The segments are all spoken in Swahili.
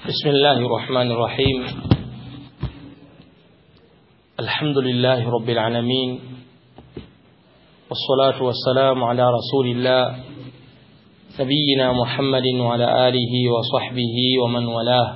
بسم الله الرحمن الرحيم الحمد لله رب العالمين والصلاة والسلام على رسول الله نبينا محمد وعلى آله وصحبه ومن والاه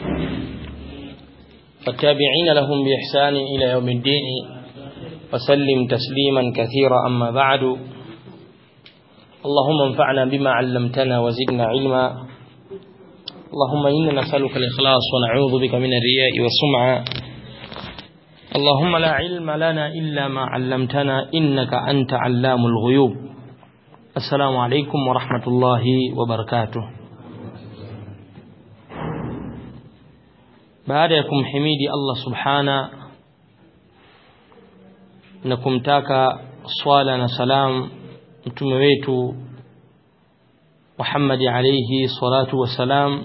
والتابعين لهم بإحسان إلى يوم الدين وسلم تسليما كثيرا أما بعد اللهم انفعنا بما علمتنا وزدنا علما اللهم إنا نسألك الإخلاص ونعوذ بك من الرياء والسمعة اللهم لا علم لنا إلا ما علمتنا إنك أنت علام الغيوب السلام عليكم ورحمة الله وبركاته baada ya kumhimidi Allah subhana na kumtaka swala na salam mtume wetu Muhammad alayhi salatu wasalam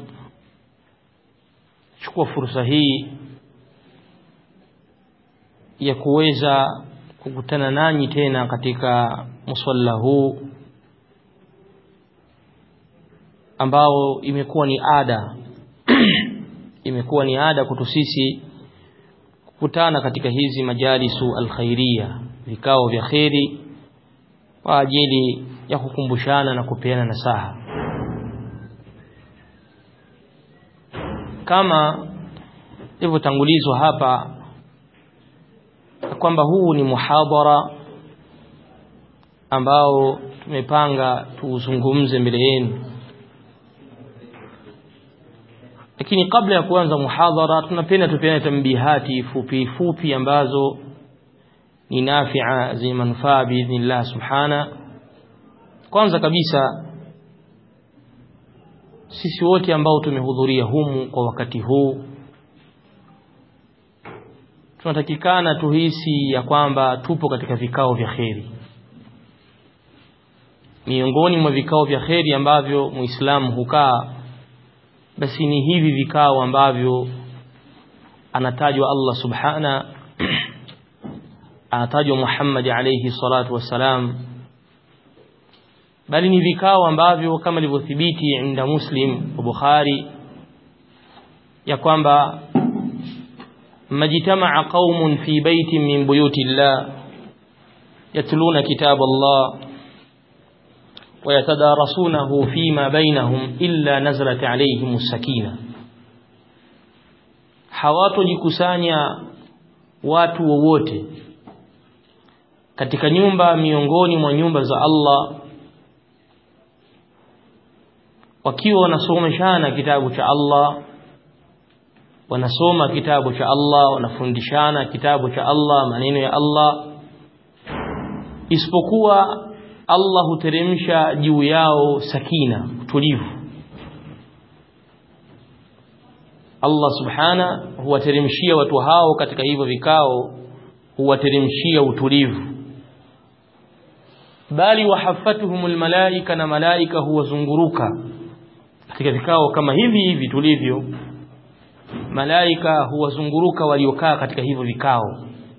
chukua fursa hii ya kuweza kukutana nanyi tena katika musalla huu ambao imekuwa ni ada imekuwa ni ada kwetu sisi kukutana katika hizi majalisu alkhairia vikao vya kheri kwa ajili ya kukumbushana na kupeana nasaha kama ilivyotangulizwa hapa kwamba huu ni muhadhara ambao tumepanga tuuzungumze mbele yenu lakini kabla ya kuanza muhadhara tunapenda tupeane tambihati fupi fupi ambazo ni nafia zenye manufaa biidhnillah subhana kwanza kabisa sisi wote ambao tumehudhuria humu kwa wakati huu tunatakikana tuhisi ya kwamba tupo katika vikao vya kheri miongoni mwa vikao vya kheri ambavyo muislamu hukaa basi ni hivi vikao ambavyo anatajwa Allah subhana anatajwa Muhammad alayhi salatu wassalam bali ni vikao ambavyo kama ilivyothibiti inda Muslim wa Bukhari ya kwamba majtamaa qaumun fi baitin min buyuti Allah yatluna kitab Allah ويتدارسونه فيما بينهم إلا نزلت عليهم السكينة hawatojikusanya watu wowote katika nyumba miongoni mwa nyumba za Allah wakiwa wanasomeshana kitabu cha Allah wanasoma kitabu cha Allah wanafundishana kitabu cha Allah maneno ya Allah isipokuwa Allah huteremsha juu yao sakina utulivu Allah subhana huwateremshia watu hao katika hivyo vikao huwateremshia utulivu bali wahafatuhumul malaika na malaika huwazunguruka katika vikao kama hivi hivi tulivyo malaika huwazunguruka waliokaa katika hivyo vikao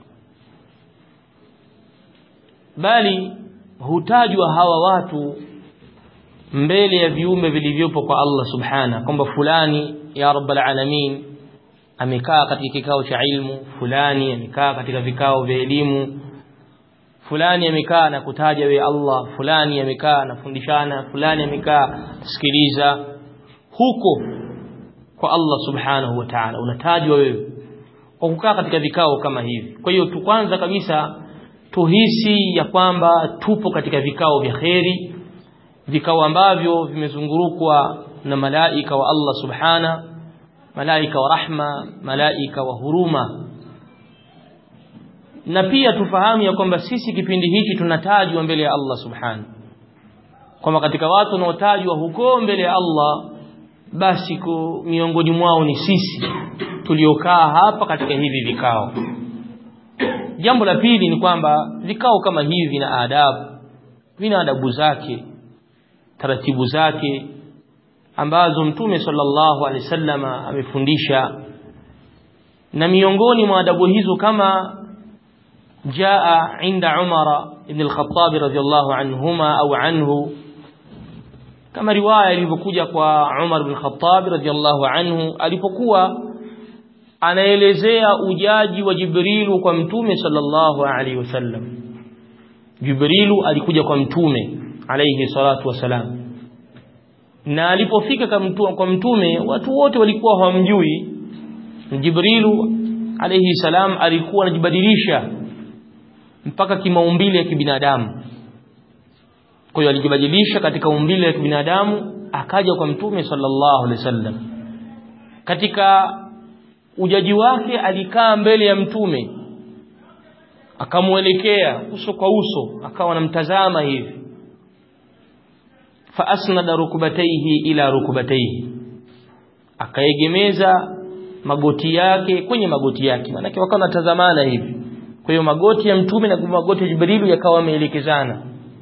bali hutajwa hawa watu mbele ya viumbe vilivyopo kwa Allah subhana kwamba fulani ya rabbal alamin amekaa katika kikao cha ilmu fulani amekaa katika vikao vya elimu fulani amekaa na kutaja we Allah fulani amekaa anafundishana fulani amekaa sikiliza huko kwa Allah subhanahu wa ta'ala unatajwa wewe kwa kukaa katika vikao kama hivi kwa hiyo tu kwanza kabisa tuhisi ya kwamba tupo katika vikao vya kheri vikao ambavyo vimezungurukwa na malaika wa Allah subhana malaika wa rahma malaika wa huruma na pia tufahamu ya kwamba sisi kipindi hichi tunatajwa mbele ya Allah subhana kwamba katika watu wanaotajwa huko mbele ya Allah basi miongoni mwao ni sisi tuliokaa hapa katika hivi vikao jambo la pili ni kwamba vikao kama hivi vina adabu vina adabu zake taratibu zake ambazo mtume sallallahu alaihi wasallam amefundisha na miongoni mwa adabu hizo kama jaa inda Umar ibn al-Khattab radhiyallahu anhuma au anhu kama riwaya ilivyokuja kwa Umar bin Khattab radhiallahu anhu alipokuwa anaelezea ujaji wa Jibrilu kwa mtume sallallahu alaihi wasallam Jibrilu alikuja kwa mtume alayhi salatu wasalam na alipofika kwa mtume watu wote walikuwa hawamjui Jibrilu alayhi salam alikuwa anajibadilisha mpaka kimaumbile ya kibinadamu kwa hiyo alijibadilisha katika umbile ya kibinadamu akaja kwa mtume sallallahu alaihi wasallam katika ujaji wake alikaa mbele ya mtume akamwelekea uso kwa uso akawa anamtazama hivi fa asnada rukubataihi ila rukubataihi akaegemeza magoti yake kwenye magoti yake maana wakawa wanatazamana hivi kwa hiyo magoti ya mtume na magoti ya Jibrilu yakawa yameelekezana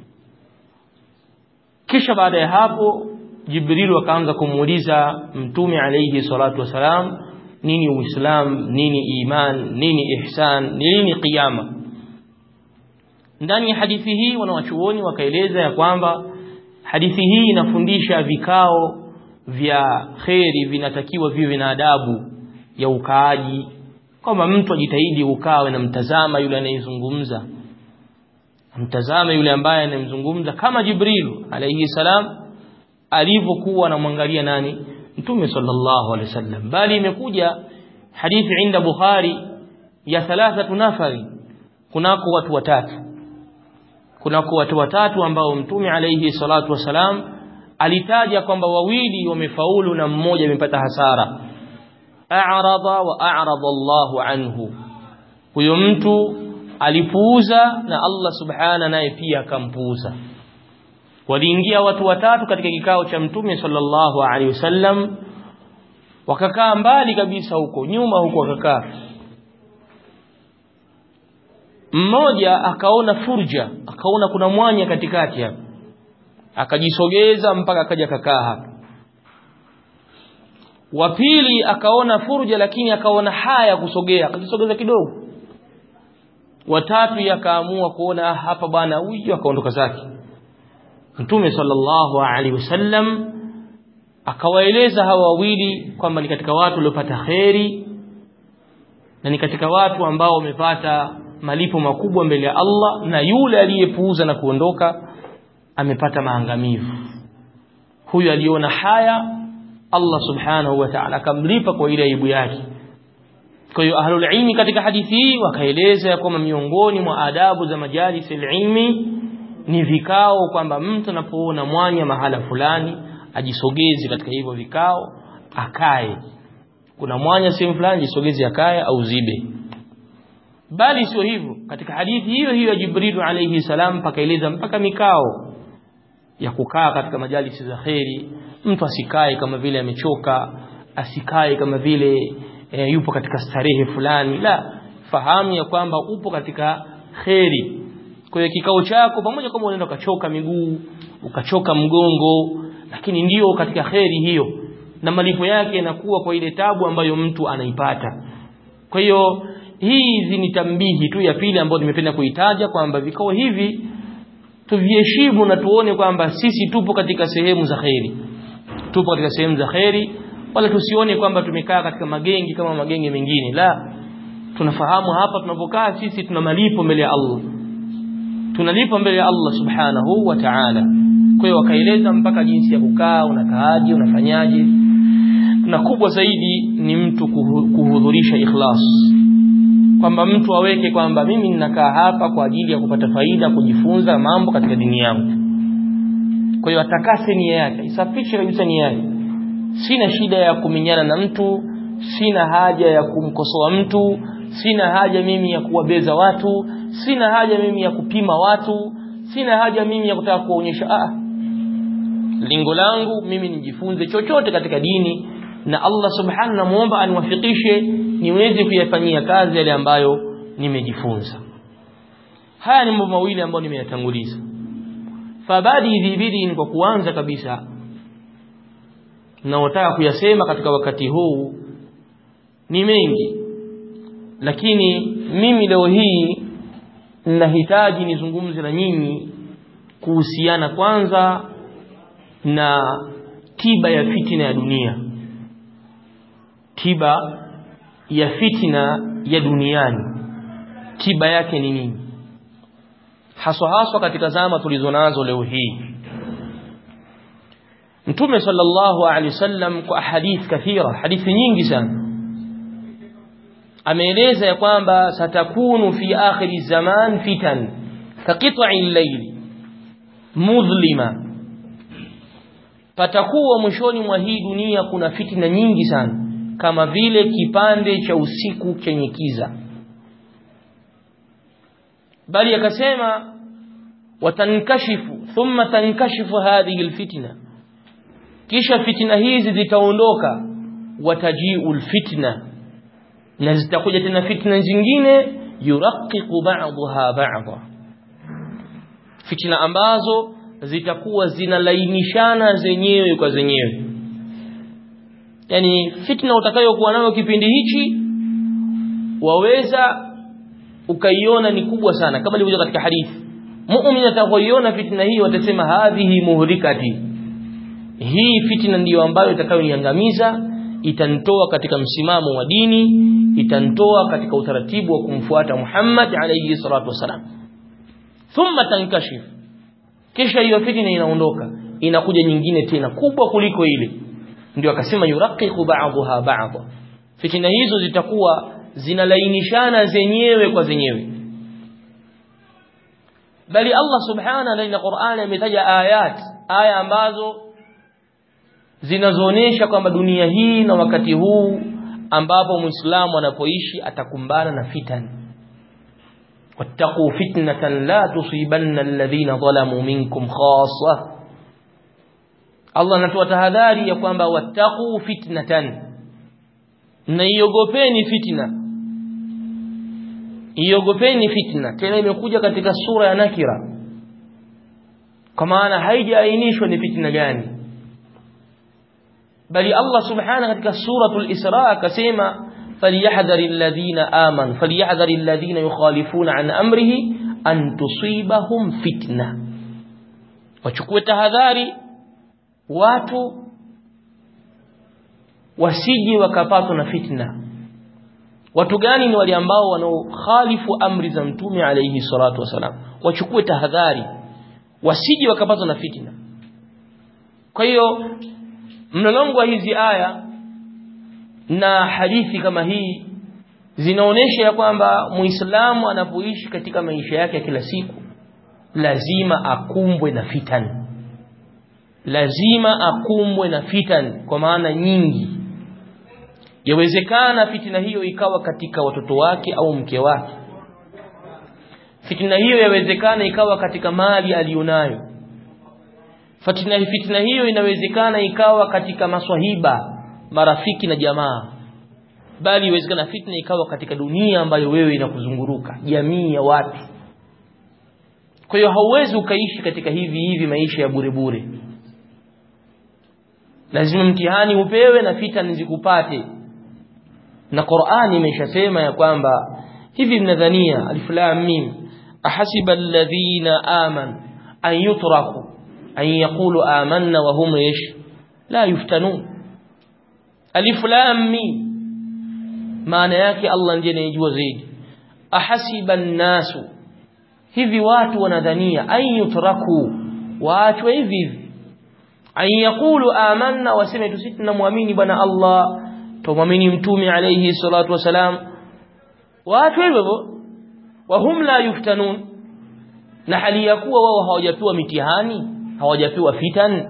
kisha baada ya hapo Jibrilu akaanza kumuuliza mtume alayhi salatu wasalam nini uislam nini iman nini ihsan nini qiyama ndani ya hadithi hii wanawachuoni wakaeleza ya kwamba hadithi hii inafundisha vikao vya kheri vinatakiwa viwe na adabu ya ukaaji kwamba mtu ajitahidi ukawe na mtazama yule anayezungumza mtazame yule ambaye anayemzungumza kama Jibril alayhi salam alivyokuwa anamwangalia nani Mtume sallallahu alaihi wasallam bali imekuja hadithi inda Bukhari ya thalathatu nafari kunako watu watatu kunako watu watatu ambao Mtume alayhi salatu wasalam alitaja kwamba wawili wamefaulu na mmoja amepata hasara a'rada wa a'rada Allahu anhu huyo mtu alipuuza na Allah subhana naye pia akampuuza waliingia watu watatu katika kikao cha mtume sallallahu alaihi wasallam wakakaa mbali kabisa huko nyuma huko wakakaa mmoja akaona furja akaona kuna mwanya katikati hapa akajisogeza mpaka akaja kakaa hapa wa pili akaona furja lakini akaona haya kusogea akajisogeza kidogo watatu yakaamua kuona hapa bwana huyu akaondoka zake Mtume sallallahu alaihi wasallam akawaeleza hawa wawili kwamba ni katika watu waliopata kheri na ni katika watu ambao wamepata malipo makubwa mbele ya Allah na yule aliyepuuza na kuondoka amepata maangamivu huyu aliona haya Allah subhanahu wa ta'ala akamlipa kwa ile aibu yake kwa hiyo ahlul ilmi katika hadithi hii wakaeleza ya kwamba miongoni mwa adabu za majalis ilmi ni vikao kwamba mtu anapoona mwanya mahala fulani ajisogeze katika hivyo vikao akae kuna mwanya sehemu fulani jisogeze akae au zibe bali sio hivyo katika hadithi hiyo hiyo ya Jibril alayhi salam pakaeleza mpaka mikao ya kukaa katika majalisi za kheri mtu asikae kama vile amechoka asikae kama vile e, yupo katika starehe fulani la fahamu ya kwamba upo katika kheri kwa hiyo kikao chako pamoja kama unaenda ukachoka miguu ukachoka mgongo lakini ndiyo katika kheri hiyo na malipo yake yanakuwa kwa ile tabu ambayo mtu anaipata kwa hiyo hizi ni tambihi tu ya pili ambayo nimependa kuitaja kwamba vikao hivi tuviheshimu na tuone kwamba sisi tupo katika sehemu za kheri tupo katika sehemu za kheri wala tusione kwamba tumekaa katika magengi kama magenge mengine la tunafahamu hapa tunapokaa sisi tuna malipo mbele ya Allah tunalipa mbele ya Allah subhanahu wa ta'ala kwa hiyo wakaeleza mpaka jinsi ya kukaa unakaaje unafanyaje na kubwa zaidi ni mtu kuhudhurisha ikhlas kwamba mtu aweke kwamba mimi ninakaa hapa kwa ajili ya kupata faida kujifunza mambo katika dini yangu kwa hiyo atakase nia yake isafishe kabisa nia yake sina shida ya kuminyana na mtu sina haja ya kumkosoa mtu sina haja mimi ya kuwabeza watu sina haja mimi ya kupima watu sina haja mimi ya kutaka kuonyesha ah lengo langu mimi nijifunze chochote katika dini na Allah subhanahu namuomba aniwafikishe niweze kuyafanyia kazi yale ambayo nimejifunza haya ni mambo mawili ambayo nimeyatanguliza fabadi dhibidi kwa kuanza kabisa naotaka kuyasema katika wakati huu ni mengi lakini mimi leo hii ninahitaji nizungumze na nyinyi kuhusiana kwanza na tiba ya fitina ya dunia tiba ya fitina ya duniani tiba yake ni nini haswa haswa katika zama tulizonazo leo hii Mtume sallallahu alaihi wasallam kwa hadith kathira hadithi nyingi sana ameeleza ya kwamba satakunu fi akhiri zaman fitan kaqit'i al-layl mudhlima patakuwa mwishoni mwa hii dunia kuna fitina nyingi sana kama vile kipande cha usiku chenye kiza bali akasema watankashifu thumma tankashifu hadhihi alfitna kisha fitna hizi zitaondoka watajiu alfitna na zitakuja tena fitna zingine yuraqiqu ba'daha ba'dha fitna ambazo zitakuwa zinalainishana zenyewe kwa zenyewe yani fitna utakayokuwa nayo kipindi hichi waweza ukaiona ni kubwa sana kama ilivyo katika hadithi muumini atakayoiona fitna hii watasema hadhihi muhlikati hii fitna ndiyo ambayo itakayoniangamiza itanitoa katika msimamo wa dini itanitoa katika utaratibu wa kumfuata Muhammad alayhi salatu wasalam thumma tankashif kisha hiyo fitna inaondoka inakuja nyingine tena kubwa kuliko ile ndio akasema yuraqiqu ba'daha ba'dha fitna hizo zitakuwa zinalainishana zenyewe kwa zenyewe bali Allah subhanahu ndani ya Qur'an ametaja ayat aya ambazo zinazoonyesha kwamba dunia hii na wakati huu ambapo muislamu anapoishi atakumbana na fitan wattaqu fitnatan la tusibanna alladhina zalamu minkum khassa Allah anatoa tahadhari ya kwamba wattaqu fitnatan na iogopeni fitna iogopeni fitna tena imekuja katika sura ya nakira kwa maana haijaainishwa ni fitna gani bali Allah subhanahu katika suratul Isra akasema falyahdharil ladhina amanu falyahdharil ladhina yukhalifuna an amrihi an tusibahum fitna wachukue tahadhari watu wasije wakapatwa na fitna watu gani ni wale ambao wanaokhalifu amri za mtume alayhi salatu wasalam wachukue tahadhari wasije wakapatwa na fitna kwa hiyo mlolongo wa hizi aya na hadithi kama hii zinaonesha ya kwamba muislamu anapoishi katika maisha yake ya kila siku lazima akumbwe na fitan lazima akumbwe na fitan kwa maana nyingi yawezekana fitina hiyo ikawa katika watoto wake au mke wake fitina hiyo yawezekana ikawa katika mali aliyonayo fitina fitina hiyo inawezekana ikawa katika maswahiba marafiki na jamaa bali iwezekana fitna ikawa katika dunia ambayo wewe inakuzunguruka jamii ya watu kwa hiyo hauwezi ukaishi katika hivi hivi maisha ya bure bure lazima mtihani upewe na fitna zikupate na Qur'ani imeshasema ya kwamba hivi mnadhania alif lam mim ahasiba alladhina aman an yutraku an yaqulu amanna wa hum ish la yuftanun alif lam mim maana yake Allah ndiye anayejua zaidi ahasiba an-nasu hivi watu wanadhania an yutraku waachwe hivi hivi an yaqulu amanna waseme tu sisi tunamwamini bwana Allah tumwamini mtume alayhi salatu wasalam watu hivyo wahum la yuftanun na hali ya kuwa wao hawajapewa mitihani hawajapewa fitan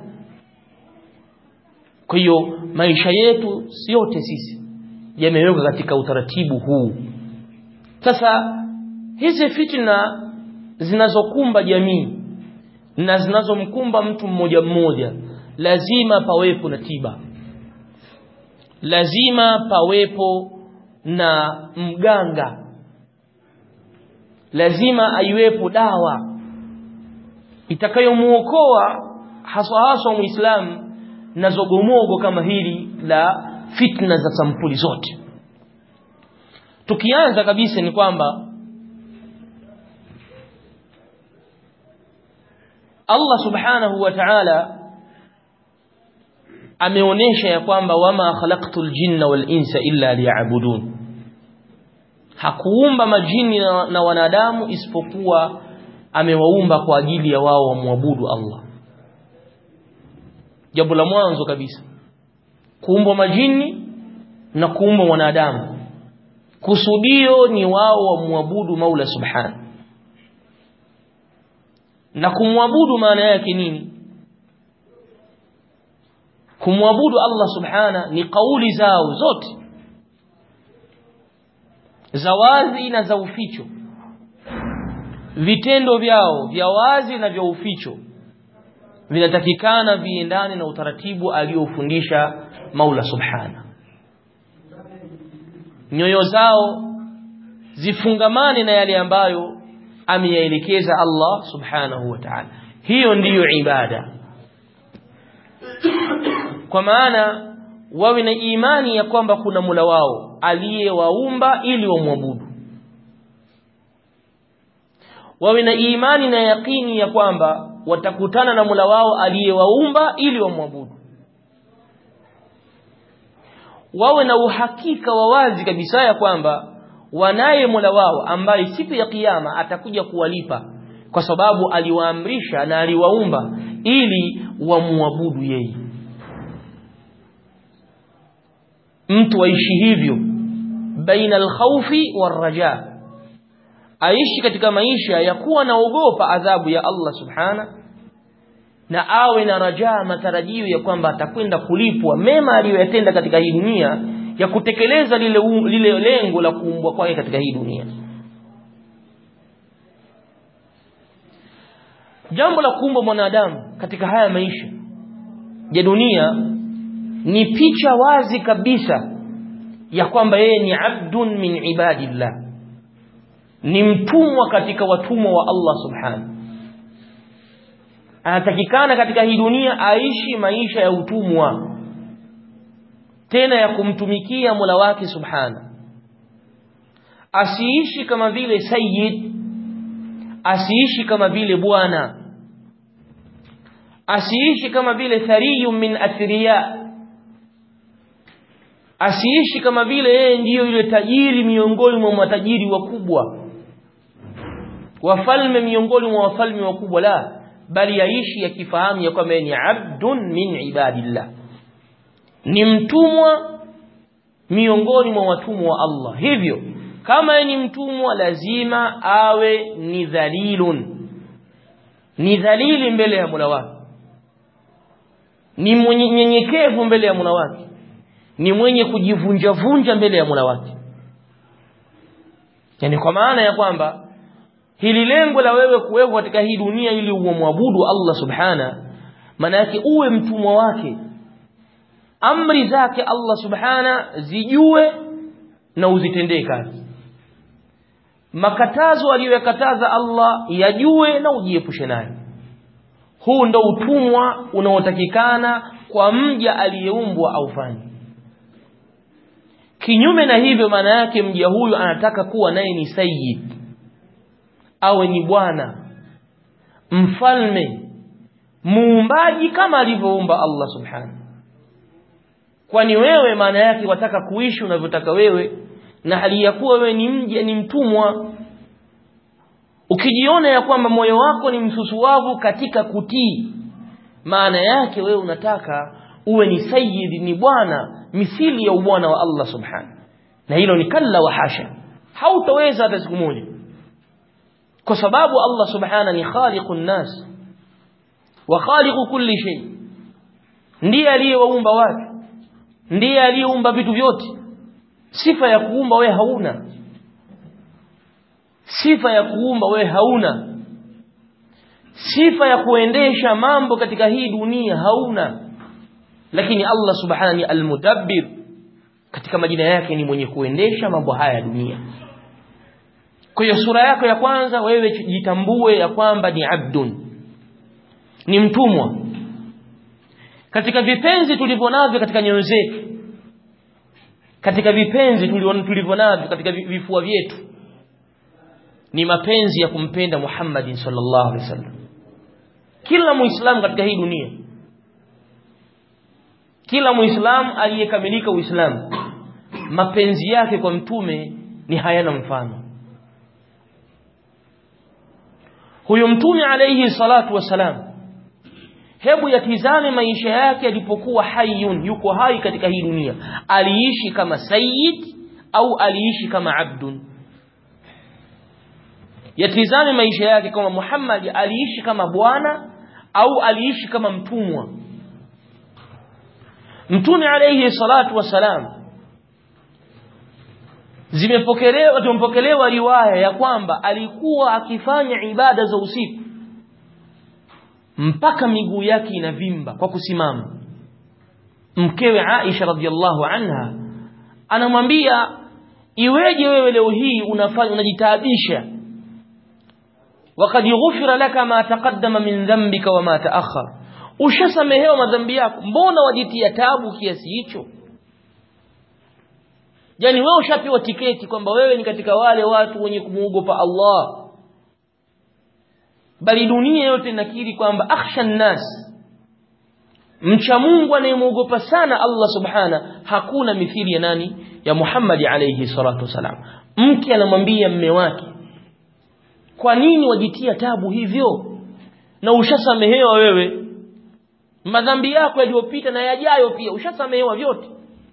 kwa hiyo maisha yetu yote sisi yamewekwa katika utaratibu huu sasa hizi fitna zinazokumba jamii na zinazomkumba mtu mmoja mmoja lazima pawepo na tiba lazima pawepo na mganga lazima aiwepo dawa itakayomuokoa haswa haswa muislamu na zogomogo kama hili la fitna za sampuli zote tukianza kabisa ni kwamba Allah subhanahu wa ta'ala ameonesha ya kwamba wama khalaqtul jinna wal insa illa liya'budun hakuumba majini na, na wanadamu isipokuwa amewaumba kwa ajili ya wao wamwabudu Allah jambo la mwanzo kabisa kuumba majini na kuumba wanadamu kusudio ni wao wamwabudu Maula Subhanahu na kumwabudu maana yake nini kumwabudu Allah Subhana ni kauli zao zote za wazi na za uficho vitendo vyao vya wazi na vya uficho vinatakikana viendane na utaratibu aliofundisha Maula Subhana nyoyo zao zifungamane na yale ambayo ameyaelekeza Allah Subhanahu wa Ta'ala hiyo ndiyo ibada kwa maana wawe na imani ya kwamba kuna Mola wao aliyewaumba ili wamwabudu wawe na imani na yakini ya kwamba watakutana na Mola wao aliyewaumba ili wamwabudu wawe na uhakika wa wazi kabisa ya kwamba wanaye Mola wao ambaye siku ya kiyama atakuja kuwalipa kwa sababu aliwaamrisha na aliwaumba ili wamwabudu yeye mtu aishi hivyo baina alkhawfi warraja aishi katika maisha ya kuwa naogopa adhabu ya Allah subhana na awe na rajaa matarajio ya kwamba atakwenda kulipwa mema aliyoyatenda katika hii dunia ya kutekeleza lile, lile lengo la kuumbwa kwake katika hii dunia jambo la kuumba mwanadamu katika haya maisha ya dunia ni picha wazi kabisa ya kwamba yeye ni abdun min ibadillah ni mtumwa katika watumwa wa Allah subhanahu anatakikana katika hii dunia aishi maisha ya utumwa tena ya kumtumikia Mola wake subhana asiishi kama vile sayyid asiishi kama vile bwana asiishi kama vile thariyun min athriya asiishi kama vile yeye ndiyo yule tajiri miongoni mwa matajiri wakubwa wafalme miongoni mwa wafalme wakubwa la bali yaishi yakifahamu ya kwamba ni abdun min ibadillah ni mtumwa miongoni mwa watumwa wa Allah hivyo kama ni mtumwa lazima awe ni dhalilun ni dhalili mbele ya Mola wake ni mwenye nyenyekevu mbele ya Mola wake ni mwenye kujivunja vunja mbele ya Mola wake yani kwa maana ya kwamba hili lengo la wewe kuwepo katika hii dunia ili umwabudu Allah subhana maana yake uwe mtumwa wake amri zake Allah subhana zijue na uzitendee kazi makatazo aliyoyakataza Allah yajue na ujiepushe nayo huu ndo utumwa unaotakikana kwa mja aliyeumbwa aufanye kinyume na hivyo maana yake mja huyu anataka kuwa naye ni sayyid awe ni bwana mfalme muumbaji kama alivyoumba Allah subhanahu kwani wewe maana yake wataka kuishi unavyotaka wewe na hali ya kuwa wewe ni mja ni mtumwa ukijiona ya kwamba moyo wako ni msusuwavu katika kutii maana yake wewe unataka uwe ni sayyid ni bwana mithili ya ubwana wa Allah subhanahu na hilo ni kalla wa hasha hautaweza hata siku moja kwa sababu Allah subhana ni khaliqun nas wa khaliqu kulli shay ndiye aliyewaumba watu ndiye aliyeumba vitu vyote sifa ya kuumba we hauna sifa ya kuumba we hauna sifa ya kuendesha mambo katika hii dunia hauna lakini Allah subhana ni almudabbir katika majina yake ni mwenye kuendesha mambo haya ya dunia kwa hiyo sura yako ya kwanza wewe jitambue ya kwamba ni abdun ni mtumwa katika vipenzi tulivyo navyo katika nyoyo zetu katika vipenzi tulivyo navyo katika vifua vyetu ni mapenzi ya kumpenda Muhammadin sallallahu alaihi wasallam kila muislamu katika hii dunia kila muislamu aliyekamilika uislamu mapenzi yake kwa mtume ni hayana mfano huyo mtume alayhi salatu wasalam hebu yatizame maisha yake alipokuwa hayyun yuko hai katika hii dunia aliishi kama sayyid au aliishi kama abdun yatizame maisha yake kama Muhammad aliishi kama bwana au aliishi kama mtumwa mtume alayhi salatu wasalam zimepokelewa tumepokelewa riwaya ya kwamba alikuwa akifanya ibada za usiku mpaka miguu yake inavimba kwa kusimama mkewe Aisha radhiallahu anha anamwambia iweje wewe leo hii unafanya unajitaabisha wakati ghufira laka ma taqaddama min dhanbika wa ma ta'akhkhar ushasamehewa madhambi yako mbona wajitia tabu kiasi hicho yani wewe ushapewa tiketi kwamba wewe ni katika wale watu wenye kumuogopa Allah bali dunia yote inakiri kwamba akhsha nnas mcha Mungu anayemuogopa sana Allah subhana hakuna mithili ya nani ya Muhammad alayhi salatu wasalam mke anamwambia mme wake kwa nini wajitia tabu hivyo na ushasamehewa wewe madhambi yako yaliyopita na yajayo pia ushasamehewa vyote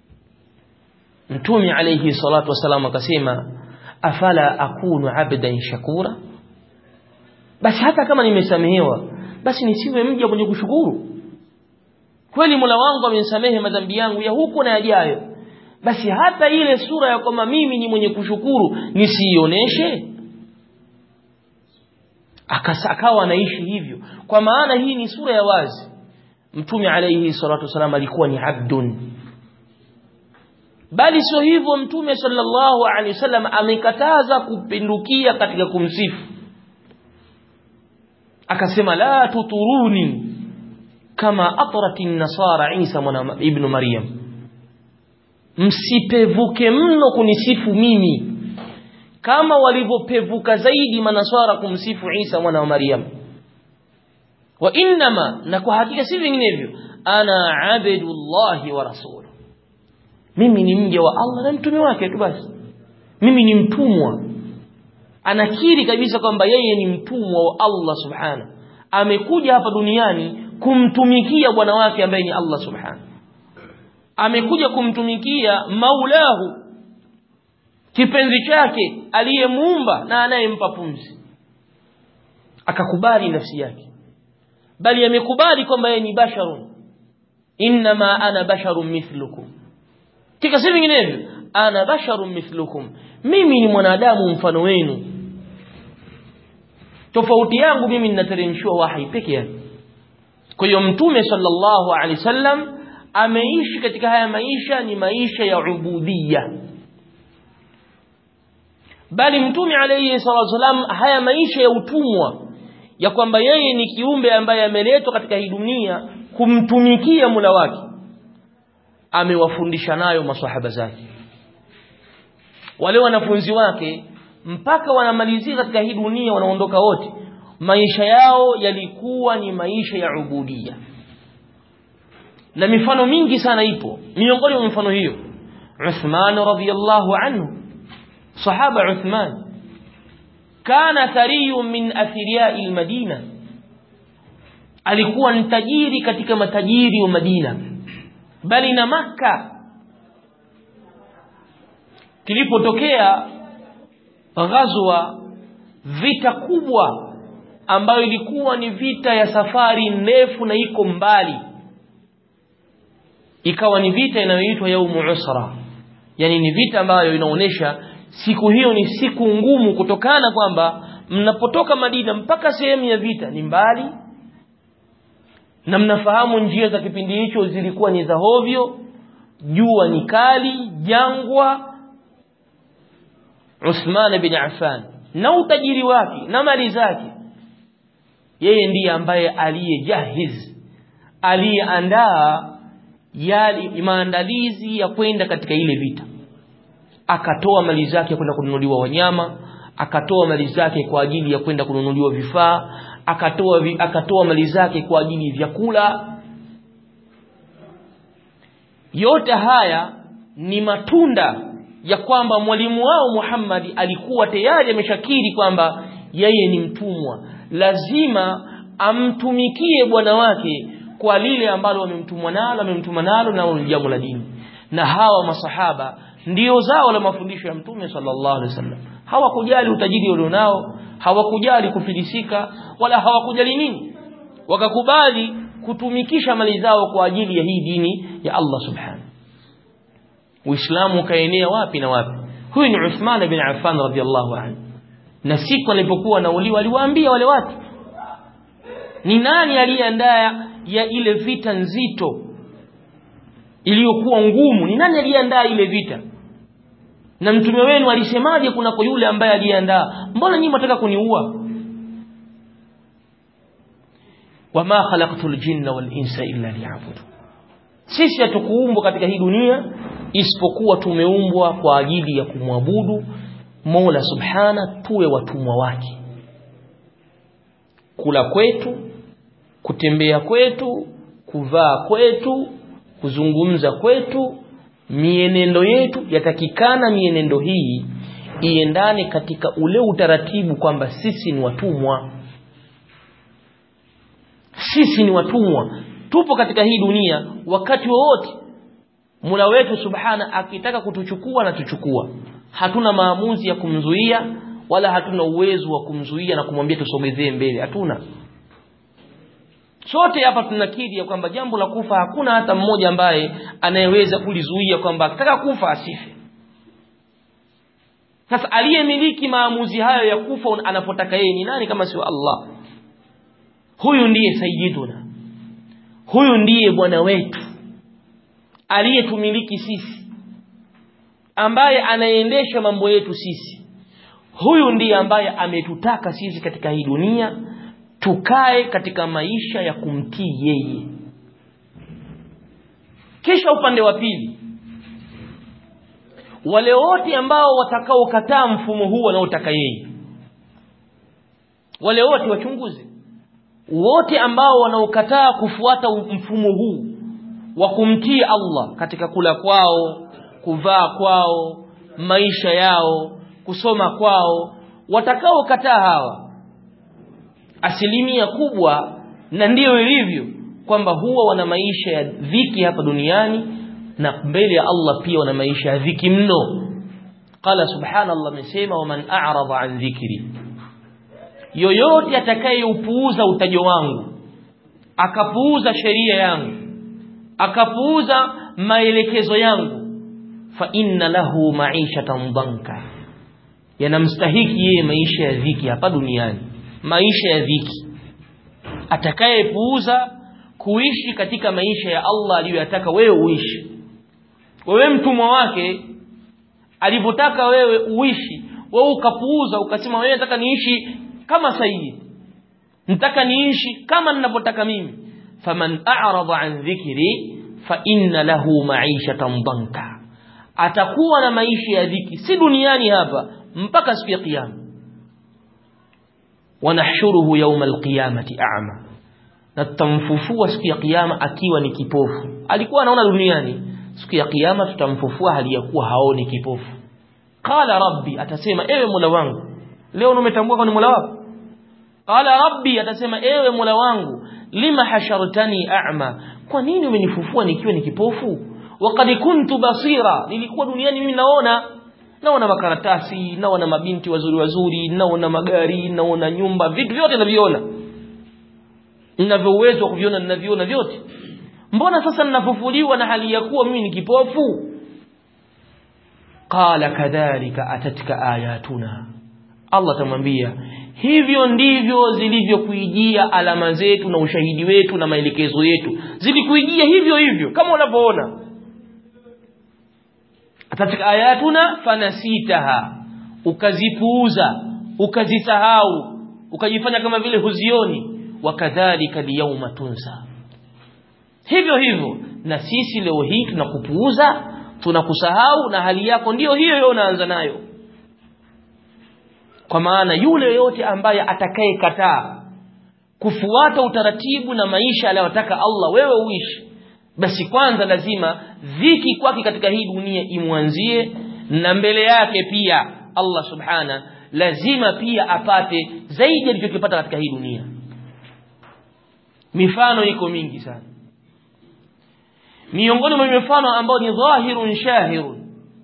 mtume alayhi salatu wasalam akasema afala akunu abdan shakura basi hata kama nimesamehewa basi nisiwe mja mwenye kushukuru kweli Mola wangu amenisamehe madhambi yangu ya huku na yajayo basi hata ile sura ya kwamba mimi ni mwenye kushukuru nisiioneshe akawa anaishi hivyo kwa maana hii ni sura ya wazi mtume alayhi salatu wasalam alikuwa ni abdun bali sio hivyo mtume sallallahu alaihi wasallam amekataza kupindukia katika kumsifu akasema la tuturuni kama atrati nasara Isa mwana ibn Maryam msipevuke mno kunisifu mimi kama walivyopevuka zaidi manaswara kumsifu Isa mwana wa Maryam wa innama na kwa hakika si vinginevyo ana abdullahi wa rasuluhu mimi ni mja wa Allah na mtume wake tu basi mimi ni mtumwa anakiri kabisa kwamba yeye ni mtumwa wa Allah subhanahu amekuja hapa duniani kumtumikia bwana wake ambaye ni Allah subhanahu amekuja kumtumikia maulahu kipenzi chake aliyemuumba na anayempa pumzi akakubali nafsi yake bali amekubali kwamba yeye ni basharun inma ana basharun mithlukum kika si vinginevyo ana basharun mithlukum mimi ni mwanadamu mfano wenu tofauti yangu mimi ninateremshiwa wahi peke yake kwa hiyo mtume sallallahu alaihi wasallam ameishi katika haya maisha ni maisha ya ubudiyya bali mtume alayhi salatu wasallam haya maisha ya utumwa ya kwamba yeye ni kiumbe ambaye ameletwa katika hii dunia kumtumikia mula wake amewafundisha nayo maswahaba zake wale wanafunzi wake mpaka wanamalizia katika hii dunia wanaondoka wote maisha yao yalikuwa ni maisha ya ubudia na mifano mingi sana ipo miongoni mwa mifano hiyo Uthman radhiyallahu anhu sahaba Uthman kana thariyun min athiriyai almadina alikuwa ni tajiri katika matajiri wa Madina bali na maka kilipotokea ghazwa vita kubwa ambayo ilikuwa ni vita ya safari ndefu na iko mbali ikawa ni vita inayoitwa yaumu usra yani ni vita ambayo inaonesha siku hiyo ni siku ngumu kutokana kwamba mnapotoka Madina mpaka sehemu ya vita ni mbali na mnafahamu njia za kipindi hicho zilikuwa ni za hovyo jua ni kali jangwa Uthman bin Affan na utajiri wake na mali zake yeye ndiye ambaye aliyejahiz aliyeandaa yale maandalizi ya kwenda katika ile vita akatoa mali zake kwenda kununuliwa wanyama akatoa mali zake kwa ajili ya kwenda kununuliwa vifaa akatoa vi, akatoa mali zake kwa ajili ya vyakula yote haya ni matunda ya kwamba mwalimu wao Muhammad alikuwa tayari ameshakiri kwamba yeye ni mtumwa lazima amtumikie bwana wake kwa lile ambalo wamemtumwa nalo amemtuma nalo na ni jambo la dini na hawa masahaba ndio zao la mafundisho ya mtume sallallahu alaihi wasallam hawakujali utajiri walionao hawakujali kufilisika wala hawakujali nini wakakubali kutumikisha mali zao kwa ajili ya hii dini ya Allah subhanahu Uislamu ukaenea wapi na wapi huyu ni Uthman bin Affan radhiallahu anhu na siku alipokuwa anauliwa aliwaambia wale watu ni nani aliyeandaa ya ile vita nzito iliyokuwa ngumu ni nani aliyeandaa ile vita na mtume wenu alisemaje kunako yule ambaye aliyeandaa mbona nyinyi mnataka kuniua wama khalaqtul jinna wal insa illa liya'budu sisi hatukuumbwa katika hii dunia isipokuwa tumeumbwa kwa ajili ya kumwabudu Mola Subhana tuwe watumwa wake kula kwetu kutembea kwetu kuvaa kwetu kuzungumza kwetu mienendo yetu yatakikana mienendo hii iendane katika ule utaratibu kwamba sisi ni watumwa sisi ni watumwa tupo katika hii dunia wakati wowote Mola wetu Subhana akitaka kutuchukua na tuchukua hatuna maamuzi ya kumzuia wala hatuna uwezo wa kumzuia na kumwambia tusogezee mbele hatuna sote hapa tunakiri ya kwamba jambo la kufa hakuna hata mmoja ambaye anayeweza kulizuia kwamba akitaka kufa asife sasa aliyemiliki maamuzi hayo ya kufa anapotaka yeye ni nani kama sio Allah huyu ndiye sayyiduna huyu ndiye bwana wetu aliyetumiliki sisi ambaye anaendesha mambo yetu sisi huyu ndiye ambaye ametutaka sisi katika hii dunia tukae katika maisha ya kumtii yeye kisha upande wa pili wale wote ambao watakaokataa mfumo huu wanaotaka yeye wale wote wachunguze wote ambao wanaokataa kufuata mfumo huu wa kumtii Allah katika kula kwao kuvaa kwao maisha yao kusoma kwao watakaokataa hawa asilimia kubwa na ndiyo ilivyo kwamba huwa wana maisha ya dhiki hapa duniani na mbele ya Allah pia wana maisha ya dhiki mno qala subhanallah amesema waman a'rada an dhikri yoyote atakayeupuuza utajo wangu akapuuza sheria yangu akapuuza maelekezo yangu fa inna lahu ma'ishatan dhanka yanamstahiki yeye maisha ya dhiki hapa duniani maisha ya dhiki atakayepuuza kuishi katika maisha ya Allah aliyoyataka wewe uishi wewe mtumwa wake alivyotaka wewe uishi wewe ukapuuza ukasema wewe nataka niishi kama sayyid nataka niishi kama ninavyotaka mimi faman a'rada an dhikri fa inna lahu ma'ishatan dhanka atakuwa na maisha ya dhiki si duniani hapa mpaka siku ya kiyama wanahshuruhu yawma alqiyamati a'ma na tutamfufua siku ya kiyama akiwa ni kipofu alikuwa anaona duniani siku ya kiyama tutamfufua hali ya kuwa haoni kipofu qala rabbi atasema ewe mola wangu leo umetambua kwa ni mola wako qala rabbi atasema ewe mola wangu lima hashartani a'ma kwa nini umenifufua nikiwa ni kipofu waqad kuntu basira nilikuwa duniani mimi naona naona makaratasi naona mabinti wazuri wazuri naona magari naona nyumba vitu vyote naviona ninavyo uwezo wa kuviona ninaviona vyote mbona sasa ninafufuliwa na hali ya kuwa mimi ni kipofu qala kadhalika atatka ayatuna Allah tamwambia hivyo ndivyo zilivyokuijia alama zetu na ushahidi wetu na maelekezo yetu zilikuijia hivyo hivyo kama unavyoona katika ayatuna fanasitaha ukazipuuza ukazisahau ukajifanya kama vile huzioni wakadhalika liyawma tunsa hivyo hivyo na sisi leo hii tunakupuuza tunakusahau na hali yako ndiyo hiyo hiyo unaanza nayo kwa maana yule yote ambaye atakayekataa kufuata utaratibu na maisha aliyotaka Allah wewe uishi basi kwanza lazima dhiki kwake katika hii dunia imwanzie na mbele yake pia Allah subhana lazima pia apate zaidi alichokipata katika hii dunia mifano iko mingi sana miongoni mwa mifano ambayo ni dhahirun shahirun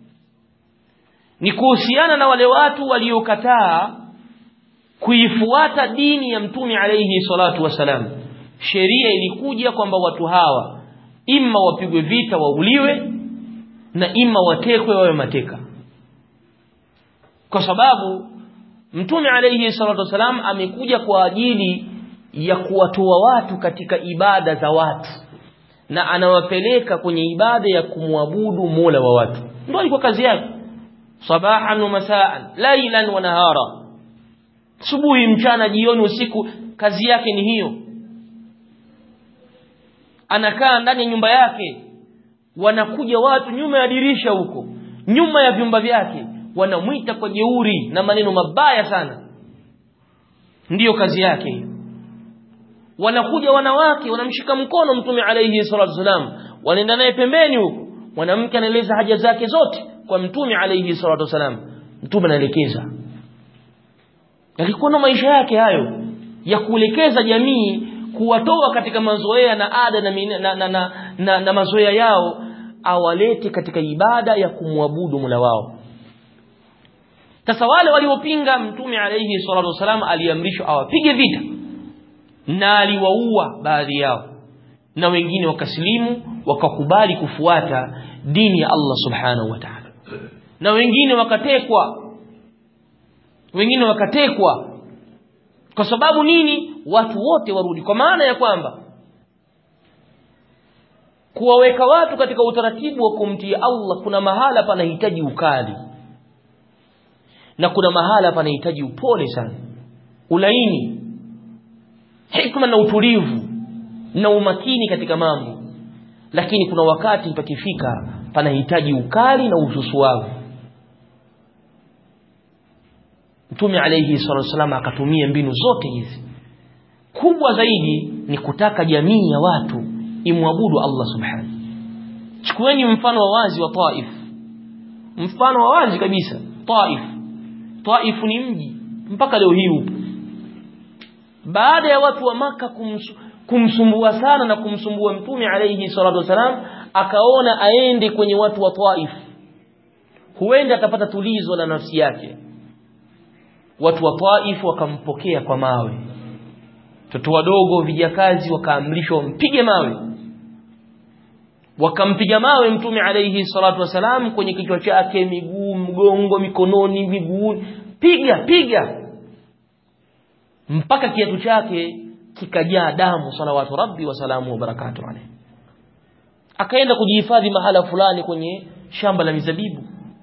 ni kuhusiana na wale watu waliokataa kuifuata dini ya mtume alayhi salatu wasalam sheria ilikuja kwamba watu hawa imma wapigwe vita wauliwe na imma watekwe wawe mateka kwa sababu mtume alayhi salatu wasalam amekuja kwa ajili ya kuwatoa watu katika ibada za watu na anawapeleka kwenye ibada ya kumwabudu Mola wa watu ndio ilikuwa kazi yake sabahan wa masaan lailan wa nahara subuhi mchana jioni usiku kazi yake ni hiyo anakaa ndani ya nyumba yake wanakuja watu nyuma ya dirisha huko nyuma ya vyumba vyake wanamwita kwa jeuri na maneno mabaya sana ndiyo kazi yake hiyo wanakuja wanawake wanamshika mkono mtume alayhi salatu wasalam wanaenda naye pembeni huko mwanamke anaeleza haja zake zote kwa mtume alayhi salatu wasalam mtume anaelekeza yalikuwa na maisha yake hayo ya kuelekeza jamii kuwatoa katika mazoea na ada na, na, na, na, na, na mazoea yao awalete katika ibada ya kumwabudu Mola wao sasa wale waliopinga mtume alayhi salatu wasalam aliamrishwa awapige vita na aliwaua baadhi yao na wengine wakasilimu wakakubali kufuata dini ya Allah subhanahu wa ta'ala na wengine wakatekwa wengine wakatekwa kwa sababu nini watu wote warudi kwa maana ya kwamba kuwaweka watu katika utaratibu wa kumtii Allah kuna mahala panahitaji ukali na kuna mahala panahitaji upole sana ulaini hikma na utulivu na umakini katika mambo lakini kuna wakati pakifika panahitaji ukali na ususuavu Mtume alayhi salatu wasallam akatumia mbinu zote hizi kubwa zaidi ni kutaka jamii ya watu imwabudu Allah subhanahu chukueni mfano wa wazi wa Taif mfano wa wazi kabisa Taif Taif ni mji mpaka leo hii upo baada ya watu wa maka kumsu, kumsumbua sana na kumsumbua mtume alayhi salatu wasalam akaona aende kwenye watu wa Taif huenda atapata tulizo la nafsi yake watu wa Taif wakampokea kwa mawe watoto wadogo vijakazi wakaamrishwa mpige mawe wakampiga mawe mtume alayhi salatu wasalam kwenye kichwa chake miguu mgongo mikononi miguuni piga piga mpaka kiatu chake kikajaa damu salawatu rabbi wa salamu wa barakatuh alayhi akaenda kujihifadhi mahala fulani kwenye shamba la mizabibu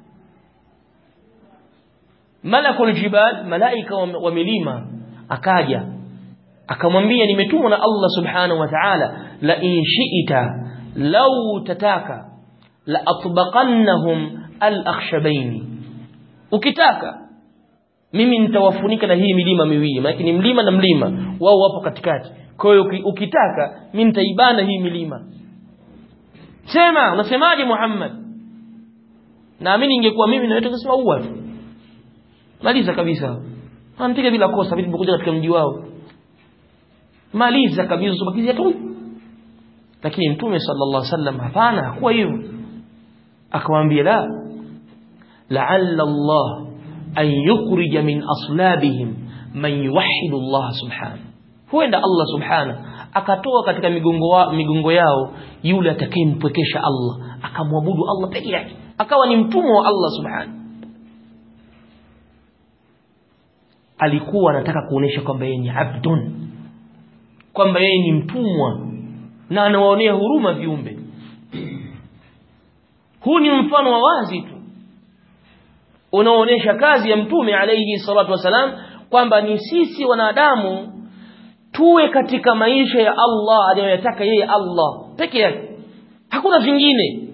malakul jibal malaika wa milima akaja akamwambia nimetumwa na Allah subhanahu wa ta'ala la in shi'ita law tataka la atbaqannahum al-akhshabain ukitaka mimi nitawafunika na hii milima miwili maana ni mlima na mlima wao wapo katikati kwa hiyo ukitaka mimi nitaibana hii milima sema unasemaje Muhammad naamini ingekuwa mimi na wewe tungesema uwa tu maliza kabisa anampiga bila kosa vipi kuja katika mji wao maliza kabisa subakizia tu lakini mtume sallallahu alaihi wasallam hapana hakuwa hivyo akamwambia la la'alla Allah an yukhrija min aslabihim man yuwahhidu Allah subhanahu huenda Allah subhanahu akatoa katika migongo, wa, migongo yao yule atakayempwekesha Allah akamwabudu Allah peke yake akawa ni mtumwa wa Allah subhanahu alikuwa anataka kuonesha kwamba yeye ni abdun kwamba yeye ni mtumwa na anawaonea huruma viumbe huu ni mfano wa wazi tu unaoonyesha kazi ya mtume alayhi salatu wasalam kwamba ni sisi wanadamu tuwe katika maisha ya Allah anayoyataka yeye Allah peke yake hakuna vingine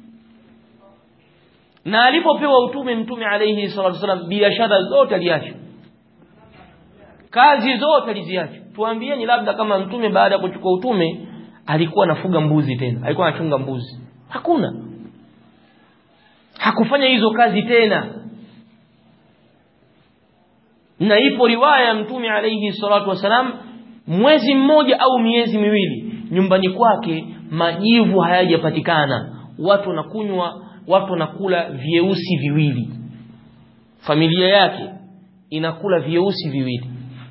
na alipopewa utume mtume alayhi salatu wasalam biashara zote aliacha kazi zote aliziacha tuambieni labda kama mtume baada ya kuchukua utume alikuwa anafuga mbuzi tena alikuwa anachunga mbuzi hakuna hakufanya hizo kazi tena na ipo riwaya ya mtume alayhi salatu wasalam mwezi mmoja au miezi miwili nyumbani kwake majivu hayajapatikana watu wanakunywa watu wanakula vyeusi viwili familia yake inakula vyeusi viwili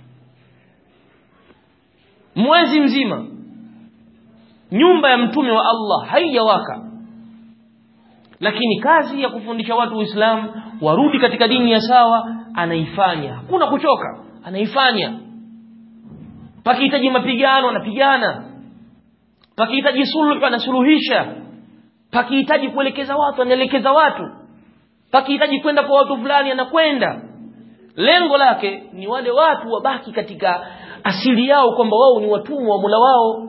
mwezi mzima nyumba ya mtume wa Allah haijawaka lakini kazi ya kufundisha watu Uislamu warudi katika dini ya sawa anaifanya hakuna kuchoka anaifanya pakihitaji mapigano anapigana pakihitaji suluhu anasuluhisha pakihitaji kuelekeza watu anaelekeza watu pakihitaji kwenda kwa watu fulani anakwenda lengo lake ni wale watu wabaki katika asili yao kwamba wao ni watumwa wa Mola wao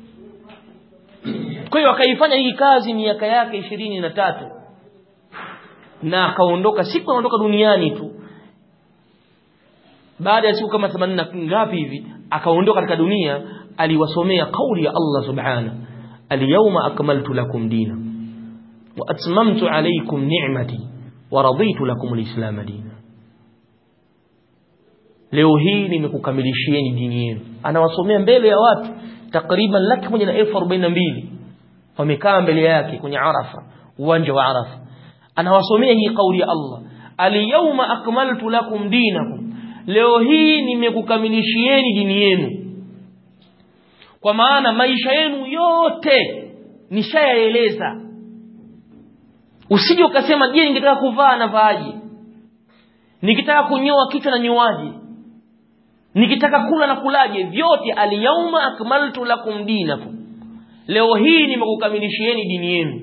kwa hiyo akaifanya hii kazi miaka yake ishirini na tatu na akaondoka siku anaondoka duniani tu baada ya siku kama 80 ngapi hivi akaondoka katika dunia aliwasomea kauli ya Allah subhana alyawma akmaltu lakum dina wa atmamtu alaykum ni'mati wa raditu lakum alislam dina leo hii nimekukamilishieni dini yenu anawasomea mbele ya watu takriban laki moja na elfu arobaini na mbili wamekaa mbele yake kwenye arafa uwanja wa arafa anawasomea hii kauli ya Allah alyawma akmaltu lakum dinakum leo hii nimekukamilishieni dini yenu kwa maana maisha yenu yote nishayaeleza usije ukasema je ningetaka kuvaa na vaaje nikitaka kunyoa kichwa na nyoaje nikitaka kula na kulaje vyote alyauma akmaltu lakum dinakum leo hii nimekukamilishieni dini yenu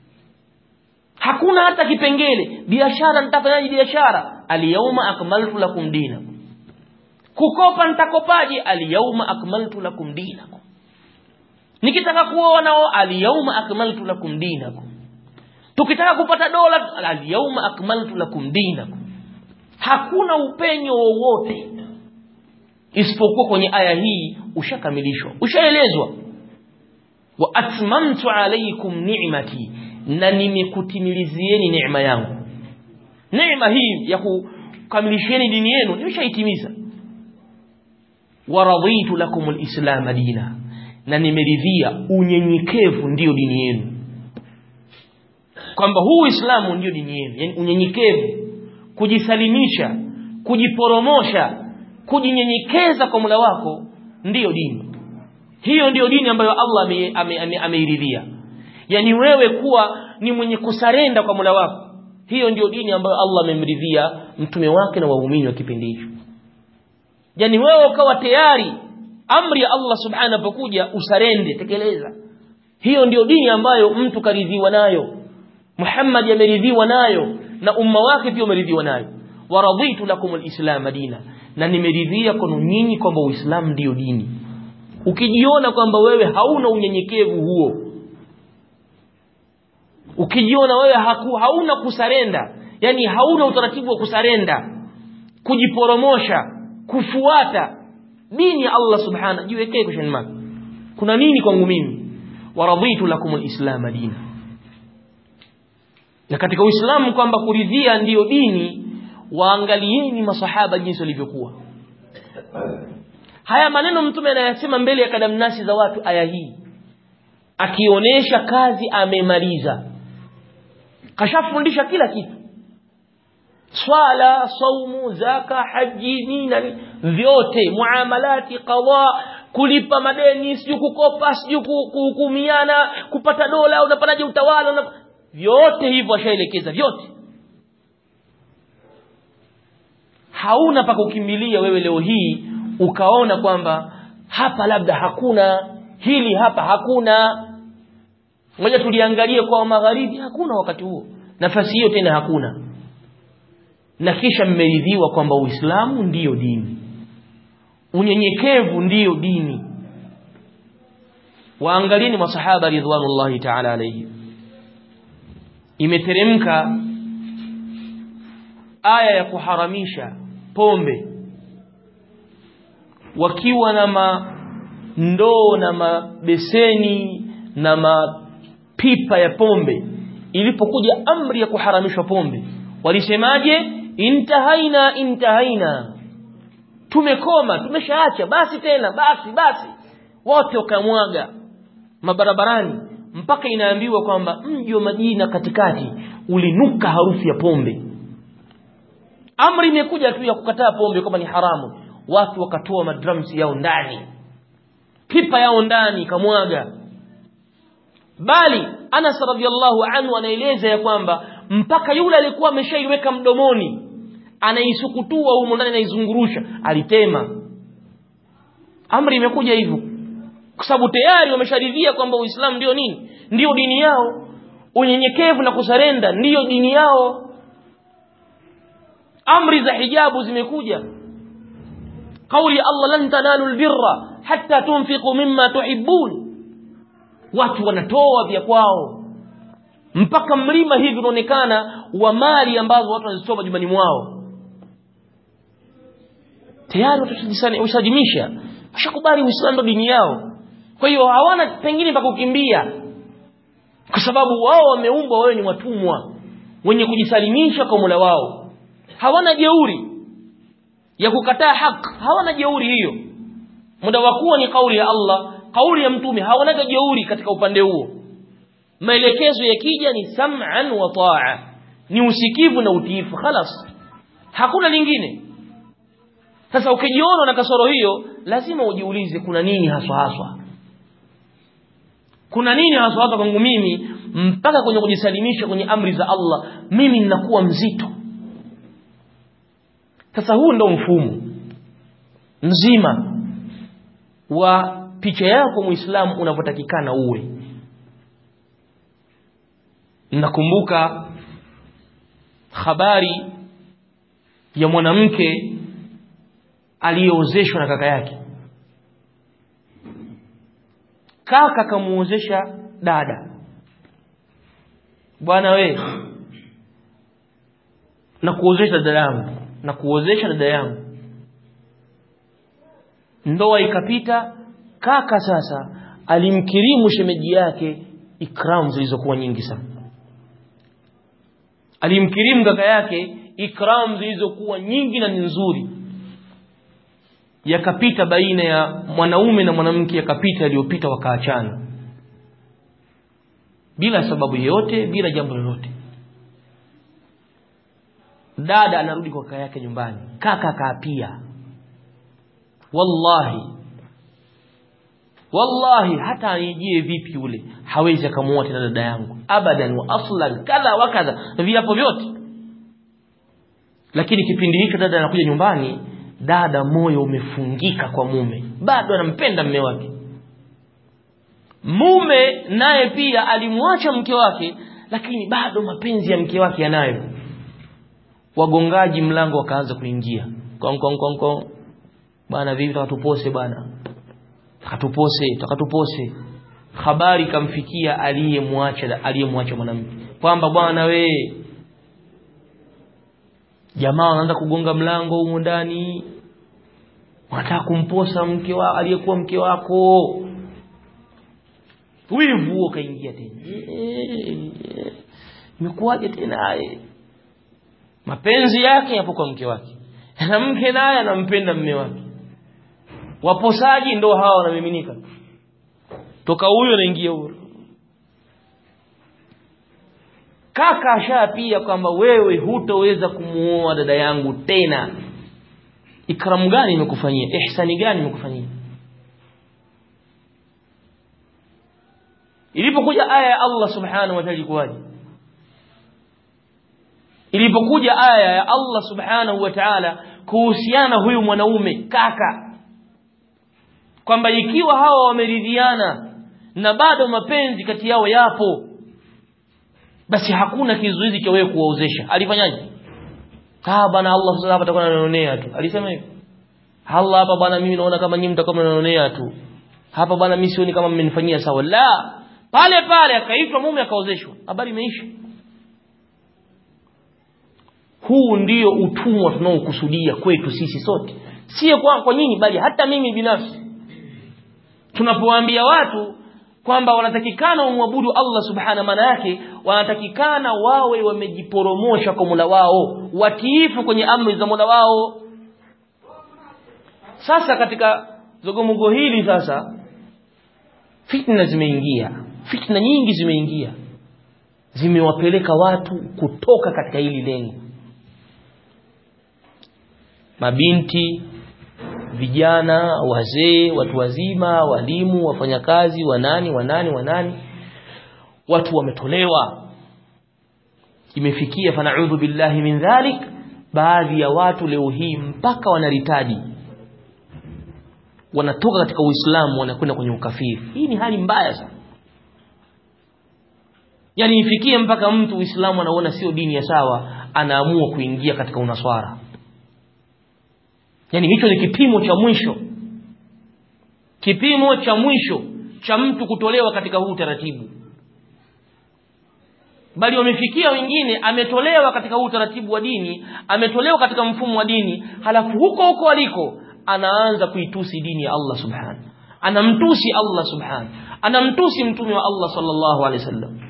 hakuna hata kipengele biashara nitafanyaje biashara alyauma akmaltu lakum dinakum kukopa nitakopaje alyauma akmaltu lakum dinakum nikitaka kuoa nao alyauma akmaltu lakum dinakum tukitaka kupata dola alyauma akmaltu lakum dinakum hakuna upenyo wowote isipokuwa kwenye aya hii ushakamilishwa ushaelezwa wa atmamtu alaykum ni'mati na nimekutimilizieni neema yangu neema hii ya kukamilishieni dini yenu nimeshaitimiza wa raditu lakum alislam dina na nimeridhia unyenyekevu ndiyo dini yenu kwamba huu Uislamu ndiyo dini yenu yani unyenyekevu kujisalimisha kujiporomosha kujinyenyekeza kwa Mola wako ndiyo dini hiyo ndiyo dini ambayo Allah ameiridhia ame, ame yani wewe kuwa ni mwenye kusarenda kwa Mola wako hiyo ndiyo dini ambayo Allah amemridhia mtume wake na waumini wa kipindi hicho yani wewe ukawa tayari amri ya Allah subhanahu anapokuja usarende tekeleza hiyo ndiyo dini ambayo mtu karidhiwa nayo Muhammad ameridhiwa nayo na umma wake pia umeridhiwa nayo waraditu lakum alislam dina na nimeridhia kwenu nyinyi kwamba uislamu ndiyo dini ukijiona kwamba wewe hauna unyenyekevu huo ukijiona wewe haku, hauna kusarenda yani hauna utaratibu wa kusarenda kujiporomosha kufuata dini ya Allah subhanahu jiwekee kwa shani kuna nini kwangu mimi waraditu lakum alislam dina na katika uislamu kwamba kuridhia ndiyo dini waangalieni masahaba jinsi walivyokuwa haya maneno mtume anayasema mbele ya kadamnasi za watu aya hii akionyesha kazi amemaliza kashafundisha kila kitu swala saumu zaka haji nini vyote muamalati qadha kulipa madeni siju kukopa siju kuhukumiana kupata dola unapataje utawala unap... vyote hivyo ashaelekeza vyote hauna pa kukimbilia wewe leo hii ukaona kwamba hapa labda hakuna hili hapa hakuna ngoja tuliangalie kwa magharibi hakuna wakati huo nafasi hiyo tena hakuna na kisha mmeridhiwa kwamba Uislamu ndiyo dini unyenyekevu ndiyo dini waangalieni masahaba ridwanullahi ta'ala alayhi imeteremka aya ya kuharamisha pombe wakiwa na ma, ndoo na mabeseni na mapipa ya pombe ilipokuja amri ya kuharamishwa pombe walisemaje intahaina intahaina tumekoma tumeshaacha basi tena basi basi wote wakamwaga mabarabarani mpaka inaambiwa kwamba mji wa Madina katikati ulinuka harufu ya pombe amri imekuja tu ya kukataa pombe kama ni haramu watu wakatoa madrums yao ndani pipa yao ndani kamwaga bali Anas radhiallahu anhu anaeleza ya kwamba mpaka yule alikuwa ameshaiweka mdomoni anaisukutua humo ndani anaizungurusha alitema amri imekuja hivyo kwa sababu tayari wamesharidhia kwamba Uislamu ndio nini ndio dini yao unyenyekevu na kusarenda ndiyo dini yao amri za hijabu zimekuja kauli ya Allah lan tanalu albirra hatta tunfiqu mimma tuhibbun watu wanatoa vya kwao mpaka mlima hivi unaonekana wa mali ambazo watu wanazitoa majumbani mwao tayari watu washajimisha washakubali Uislamu ndo dini yao kwa hiyo hawana pengine pa kukimbia kwa sababu wao wameumbwa wawe ni watumwa wenye kujisalimisha kwa Mola wao hawana jeuri ya kukataa haki hawana jeuri hiyo muda wa kuwa ni kauli ya Allah kauli ya mtume hawana jeuri katika upande huo maelekezo yakija ni sam'an wa ta'a ni usikivu na utiifu khalas hakuna lingine sasa ukijiona na kasoro hiyo lazima ujiulize kuna nini haswa haswa kuna nini haswa haswa kwangu mimi mpaka kwenye kujisalimisha kwenye amri za Allah mimi ninakuwa mzito sasa huu ndo mfumo mzima wa picha yako muislamu unavyotakikana uwe nakumbuka habari ya mwanamke aliyeozeshwa na kaka yake kaka kamuozesha dada bwana we na kuozesha dada yangu na kuozesha dada yangu ndoa ikapita kaka sasa alimkirimu shemeji yake ikram zilizokuwa nyingi sana alimkirimu kaka yake ikram zilizokuwa nyingi na nzuri yakapita baina ya mwanaume na mwanamke yakapita yaliyopita wakaachana bila sababu yoyote bila jambo lolote dada anarudi kwa kaka yake nyumbani kaka akaapia wallahi wallahi hata anijie vipi yule hawezi akamuoa tena dada yangu abadan wa aslan kadha wa kadha viapo vyote lakini kipindi hicho dada anakuja nyumbani dada moyo umefungika kwa mume bado anampenda mme wake mume naye pia alimwacha mke wake lakini bado mapenzi ya mke wake yanayo wagongaji mlango wakaanza kuingia kong kong kong kong bwana vipi takatupose bwana takatupose takatupose habari kamfikia aliyemwacha aliyemwacha mwanamke kwamba bwana we jamaa wanaanza kugonga mlango humo ndani wanataka kumposa mke wa aliyekuwa mke wako wivu huo kaingia tena imekuwaje tena mapenzi yake yapo kwa mke wake na mke naye anampenda mme wake waposaji ndo hawa wanamiminika toka huyo anaingia huyo kaka ashapia kwamba wewe hutoweza kumuoa dada yangu tena ikramu gani imekufanyia ihsani gani imekufanyia ilipokuja aya ya Allah subhanahu wa ta'ala ilikuwaje ilipokuja aya ya Allah subhanahu wa ta'ala kuhusiana huyu mwanaume kaka kwamba ikiwa hawa wameridhiana na bado mapenzi kati yao yapo basi hakuna kizuizi cha wewe kuwaozesha alifanyaje ah bana Allah sasa hapa atakuwa ananionea tu alisema hivyo Allah hapa bana mimi naona kama nyinyi mtakuwa mnanionea tu hapa bana mimi sioni kama mmenifanyia sawa la pale pale akaitwa mume akaozeshwa habari imeisha huu ndio utumwa tunaokusudia kwetu sisi sote sio kwa, kwa nyinyi bali hata mimi binafsi tunapowaambia watu kwamba wanatakikana wamwabudu Allah subhana maana yake wanatakikana wawe wamejiporomosha kwa Mola wao watiifu kwenye amri za Mola wao sasa katika zogomogo hili sasa fitna zimeingia fitna nyingi zimeingia zimewapeleka watu kutoka katika hili lengo mabinti vijana wazee watu wazima walimu wafanyakazi wanani wanani wanani watu wametolewa imefikia fanaudhu billahi min dhalik baadhi ya watu leo hii mpaka wanaritaji wanatoka katika uislamu wanakwenda kwenye ukafiri hii ni hali mbaya sana yani ifikie mpaka mtu uislamu anaona sio dini ya sawa anaamua kuingia katika unaswara yani hicho ni kipimo cha mwisho kipimo cha mwisho cha mtu kutolewa katika huu taratibu bali wamefikia wengine ametolewa katika huu taratibu wa dini ametolewa katika mfumo wa dini halafu huko huko aliko anaanza kuitusi dini ya Allah subhanahu anamtusi Allah subhanahu anamtusi mtume wa Allah sallallahu alaihi wasallam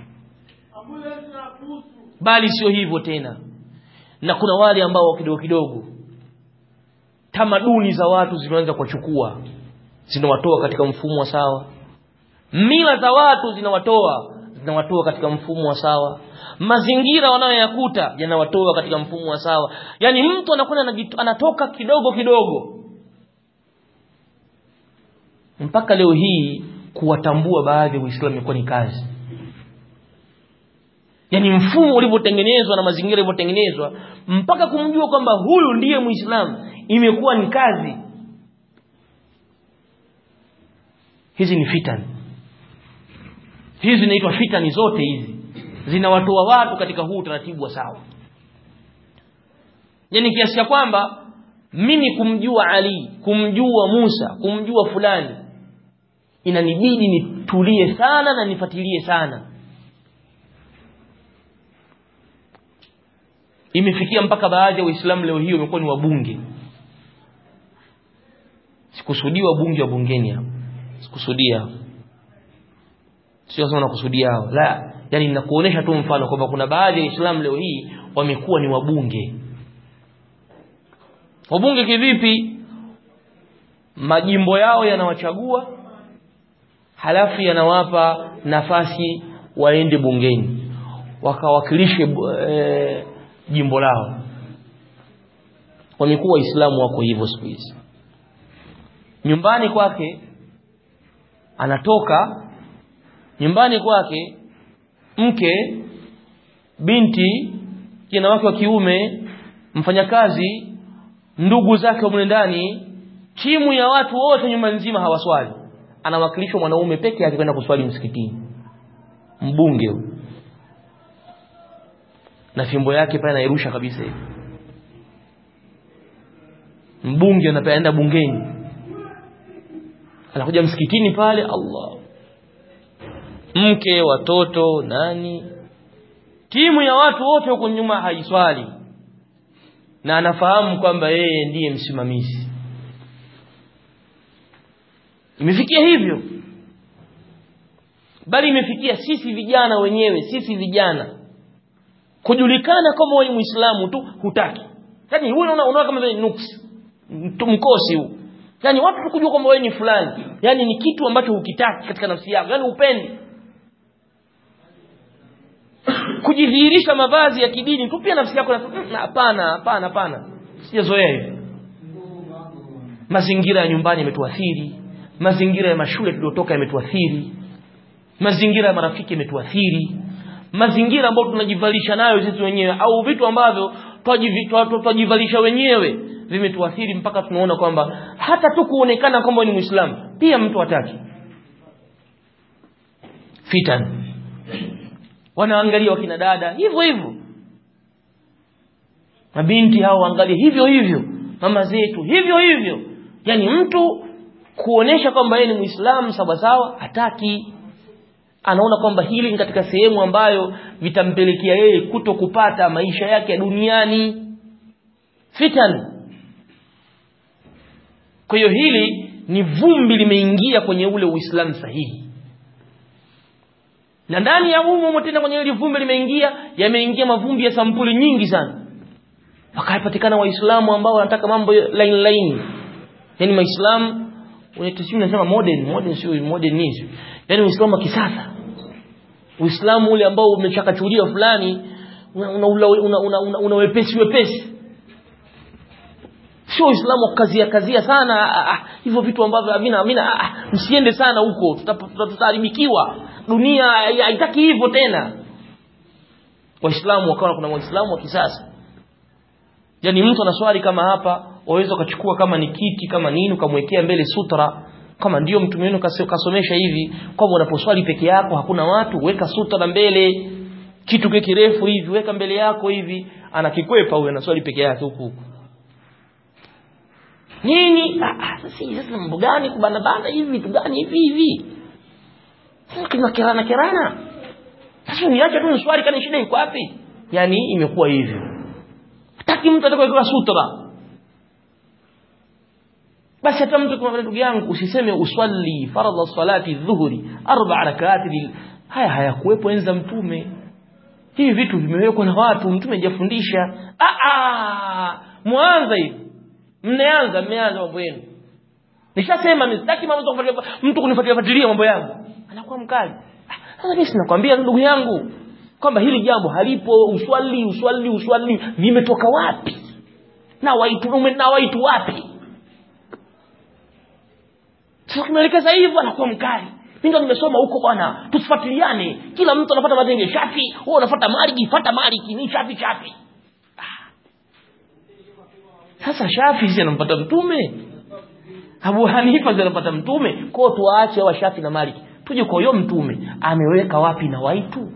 bali sio hivyo tena na kuna wale ambao kidogo kidogo tamaduni za watu zinaanza kuwachukua zinawatoa katika mfumo wa sawa mila za watu zinawatoa zinawatoa katika mfumo wa sawa mazingira wanayoyakuta yanawatoa katika mfumo wa sawa yani mtu anakwenda anatoka kidogo kidogo mpaka leo hii kuwatambua baadhi ya Uislamu imekuwa ni kazi yani mfumo ulivyotengenezwa na mazingira yalivyotengenezwa mpaka kumjua kwamba huyu ndiye Muislamu imekuwa ni kazi hizi ni fitani hizi zinaitwa fitani zote hizi zinawatoa watu katika huu utaratibu wa sawa yani kiasi cha kwamba mimi kumjua Ali kumjua Musa kumjua fulani inanibidi nitulie sana na nifuatilie sana imefikia mpaka baadhi ya waislamu leo hii wamekuwa ni wabunge sikusudii wabunge wa bungeni hapa sikusudia sio sana nakusudia hao la yani ninakuonesha tu mfano kwamba kuna baadhi ya waislamu leo hii wamekuwa ni wabunge wabunge kivipi majimbo yao yanawachagua halafu yanawapa nafasi waende bungeni wakawakilishe e, jimbo lao wamekuwa waislamu wako hivyo siku hizi nyumbani kwake anatoka nyumbani kwake mke binti kijana wake wa kiume mfanyakazi ndugu zake wa ndani timu ya watu wote nyumba nzima hawaswali anawakilishwa mwanaume peke yake kwenda kuswali msikitini mbunge huyo na fimbo yake pale anairusha kabisa hivi mbunge anaenda bungeni anakuja msikitini pale Allah mke watoto nani timu ya watu wote huko nyuma haiswali na anafahamu kwamba yeye ndiye msimamizi imefikia hivyo bali imefikia sisi vijana wenyewe sisi vijana kujulikana kama wewe muislamu tu hutaki yani wewe unaona unaona kama vile nuksi mkosi huu yani watu tukujua kwamba wewe ni fulani yani ni kitu ambacho hukitaki katika nafsi yako yani upendi kujidhihirisha mavazi ya kidini tu pia nafsi yako hapana hapana hapana sijazoea hivi mazingira ya nyumbani yametuathiri mazingira ya mashule tuliotoka yametuathiri mazingira ya marafiki yametuathiri mazingira ambayo tunajivalisha nayo sisi wenyewe au vitu ambavyo twajivalisha wenyewe vimetuathiri mpaka tunaona kwamba hata tu kuonekana kwamba ni muislamu pia mtu hataki fitan wanaangalia wakina dada hivyo hivyo mabinti hao waangalie hivyo hivyo mama zetu hivyo hivyo yani mtu kuonesha kwamba yeye ni muislamu sawa sawa hataki anaona kwamba hili ni katika sehemu ambayo vitampelekea yeye kuto kupata maisha yake ya duniani fitan kwa hiyo hili ni vumbi limeingia kwenye ule uislamu sahihi na ndani ya umo tena kwenye ile vumbi limeingia yameingia mavumbi ya sampuli nyingi sana wakapatikana waislamu ambao wanataka mambo line line yani waislamu unatasimu nasema modern modern sio modern nini yani uislamu wa kisasa uislamu ule ambao umechakachuliwa fulani una una, una, una, una, una wepesi wepesi sio uislamu wa kazia kazia sana ah, ah, hivyo vitu ambavyo havina havina ah, msiende sana huko tutaharibikiwa dunia haitaki hivyo tena waislamu wakawa kuna waislamu wa kisasa yani mtu anaswali kama hapa waweza ukachukua kama ni kiti kama nini ukamwekea mbele sutra kama ndio mtume wenu kasomesha hivi kwamba unaposwali peke yako hakuna watu weka sutra mbele kitu kile kirefu hivi weka mbele yako hivi anakikwepa huyo anaswali peke yake huku huku nini ah sasa sasa mambo gani kubana bana hivi vitu gani hivi hivi sasa kerana kerana sasa niache tu niswali kana shida iko wapi yani imekuwa hivyo hataki mtu atakayewekewa sutra basi hata mtu kama ndugu yangu usiseme uswali faradha salati dhuhuri arba rakati haya hayakuwepo enza mtume hivi vitu vimewekwa na watu mtume hajafundisha ah ah mwanza hivi mmeanza mmeanza mambo yenu nishasema mimi sitaki mambo mtu kunifuatilia fuatilia mambo yangu anakuwa mkali sasa mimi sinakwambia ndugu yangu kwamba hili jambo halipo uswali uswali uswali vimetoka wapi na waitu na waitu wapi sasa kimeelekeza hivyo anakuwa mkali mimi ndo nimesoma huko bwana tusifuatiliane kila mtu anafuata matenge shafi wewe unafuata maliki fuata maliki ni shafi shafi sasa shafi si anampata mtume Abu Hanifa si anampata mtume kwao tuwaache wa shafi na maliki tuje kwa huyo mtume ameweka wapi na waitu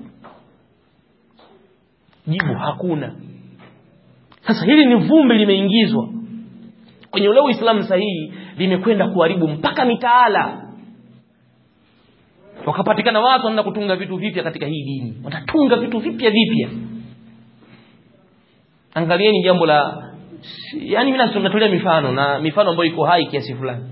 jibu hakuna sasa hili ni vumbi limeingizwa kwenye ule uislamu sahihi limekwenda kuharibu mpaka mitaala wakapatikana watu wanaenda kutunga vitu vipya katika hii dini watatunga vitu vipya vipya angalieni jambo la yani mimi natolea mifano na mifano ambayo iko hai kiasi fulani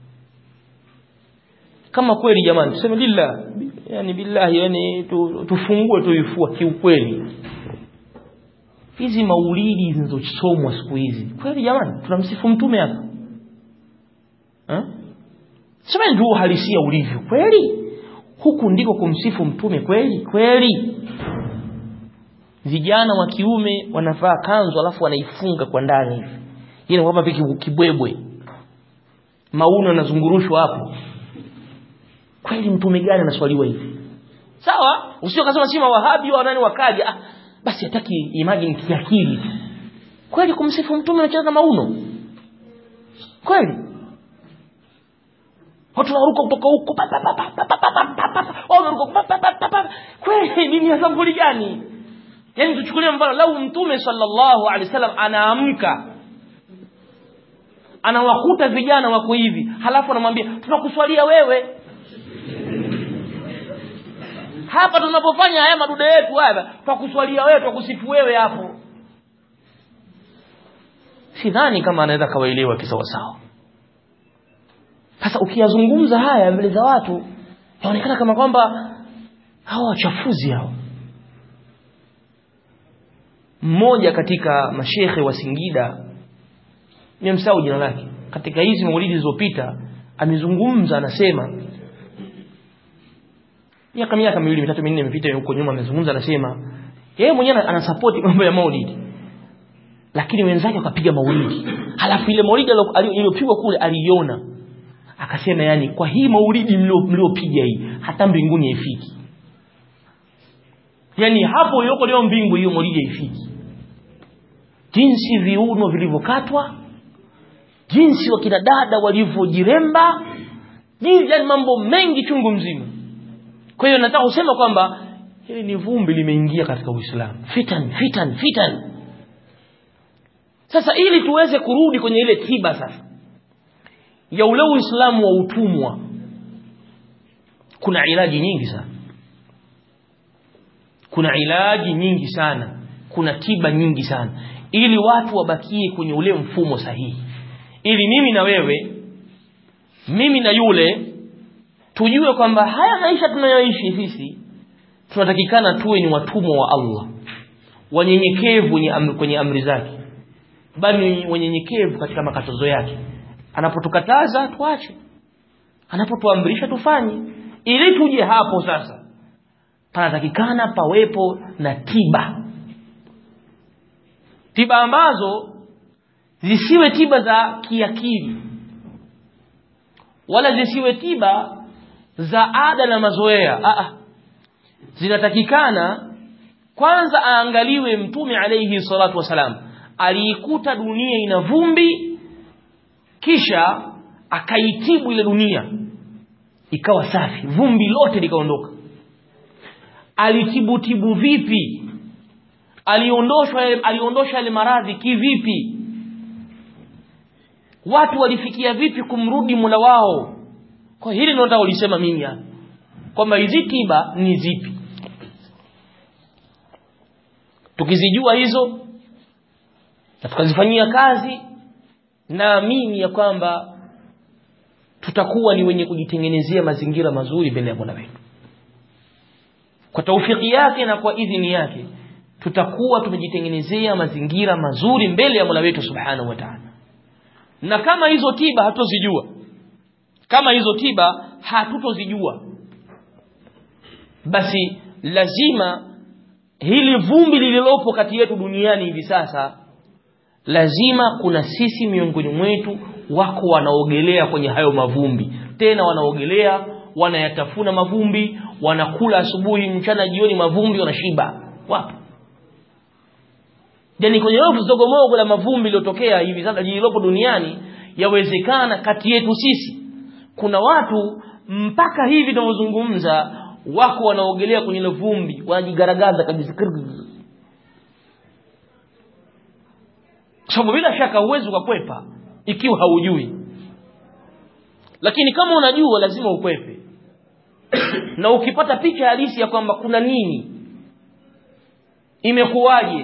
kama kweli jamani tuseme lillah yani billahi yani tu, tufungue tuifua kiukweli hizi maulidi zinazosomwa siku hizi kweli jamani tunamsifu mtume hapa eh sema ndio uhalisia ulivyo kweli huku ndiko kumsifu mtume kweli kweli vijana wa kiume wanavaa kanzu alafu wanaifunga kwa ndani hivi yeye kwamba viki kibwebwe mauno yanazungurushwa hapo kweli mtume gani anaswaliwa hivi sawa usio kasema si mawahabi wa nani wakaja ah, basi hataki imagine kiakili kweli kumsifu mtume anacheza na mauno kweli watu wanaruka kutoka huko kweli nini ya sampuli gani yani tuchukulie mfano lau mtume sallallahu alaihi wasallam anaamka anawakuta vijana wako hivi halafu anamwambia tunakuswalia wewe hapa tunapofanya haya madude yetu haya twakuswalia wewe twakusifu wewe hapo sidhani kama anaweza kawaelewa kisawasawa sasa ukiyazungumza haya mbele za watu yaonekana kama kwamba hawa wachafuzi hao mmoja katika mashekhe wa Singida nimemsahau jina lake katika hizi maulidi zilizopita amezungumza anasema miaka miaka miwili mitatu minne imepita huko nyuma amezungumza anasema yeye mwenyewe anasapoti mambo ya maulidi lakini wenzake wakapiga maulidi halafu ile maulidi iliyopigwa kule aliiona akasema yani kwa hii maulidi mliopiga hii hata mbinguni haifiki yani hapo iliyoko leo mbingu hiyo maulidi haifiki jinsi viuno vilivyokatwa jinsi wakina dada walivyojiremba jinsi yani mambo mengi chungu mzima kwa hiyo nataka kusema kwamba hili ni vumbi limeingia katika Uislamu fitan fitan fitan sasa ili tuweze kurudi kwenye ile tiba sasa ya ule Uislamu wa utumwa kuna ilaji nyingi sana kuna ilaji nyingi sana kuna tiba nyingi sana ili watu wabakie kwenye ule mfumo sahihi ili mimi na wewe mimi na yule tujue kwamba haya maisha tunayoishi sisi tunatakikana tuwe ni watumwa wa Allah wanyenyekevu wenye amri, kwenye amri zake bali wanyenyekevu katika makatazo yake anapotukataza tuache anapotuamrisha tufanye ili tuje hapo sasa panatakikana pawepo na tiba tiba ambazo zisiwe tiba za kiakili wala zisiwe tiba za ada na mazoea Aa, zinatakikana kwanza aangaliwe mtume alayhi salatu wasalam aliikuta dunia ina vumbi kisha akaitibu ile dunia ikawa safi vumbi lote likaondoka alitibutibu vipi aliondoshwa aliondosha ile maradhi kivipi watu walifikia vipi kumrudi mula wao kwa hili ndio nataka ulisema mimi hapa kwamba hizi tiba ni zipi tukizijua hizo na tukazifanyia kazi naamini ya kwamba tutakuwa ni wenye kujitengenezea mazingira mazuri mbele ya Mola wetu kwa taufiki yake na kwa idhini yake tutakuwa tumejitengenezea mazingira mazuri mbele ya Mola wetu Subhanahu wa Ta'ala na kama hizo tiba hatuzijua kama hizo tiba hatutozijua basi lazima hili vumbi lililopo kati yetu duniani hivi sasa lazima kuna sisi miongoni mwetu wako wanaogelea kwenye hayo mavumbi tena wanaogelea wanayatafuna mavumbi wanakula asubuhi mchana jioni mavumbi wanashiba wapo yani kwenye rofu zogomogo la mavumbi iliyotokea hivi sasa lililopo duniani yawezekana kati yetu sisi kuna watu mpaka hivi tunavyozungumza wako wanaogelea kwenye ile vumbi wanajigaragaza kabisa sababu bila shaka huwezi ukakwepa ikiwa haujui lakini kama unajua lazima ukwepe na ukipata picha halisi ya kwamba kuna nini imekuwaje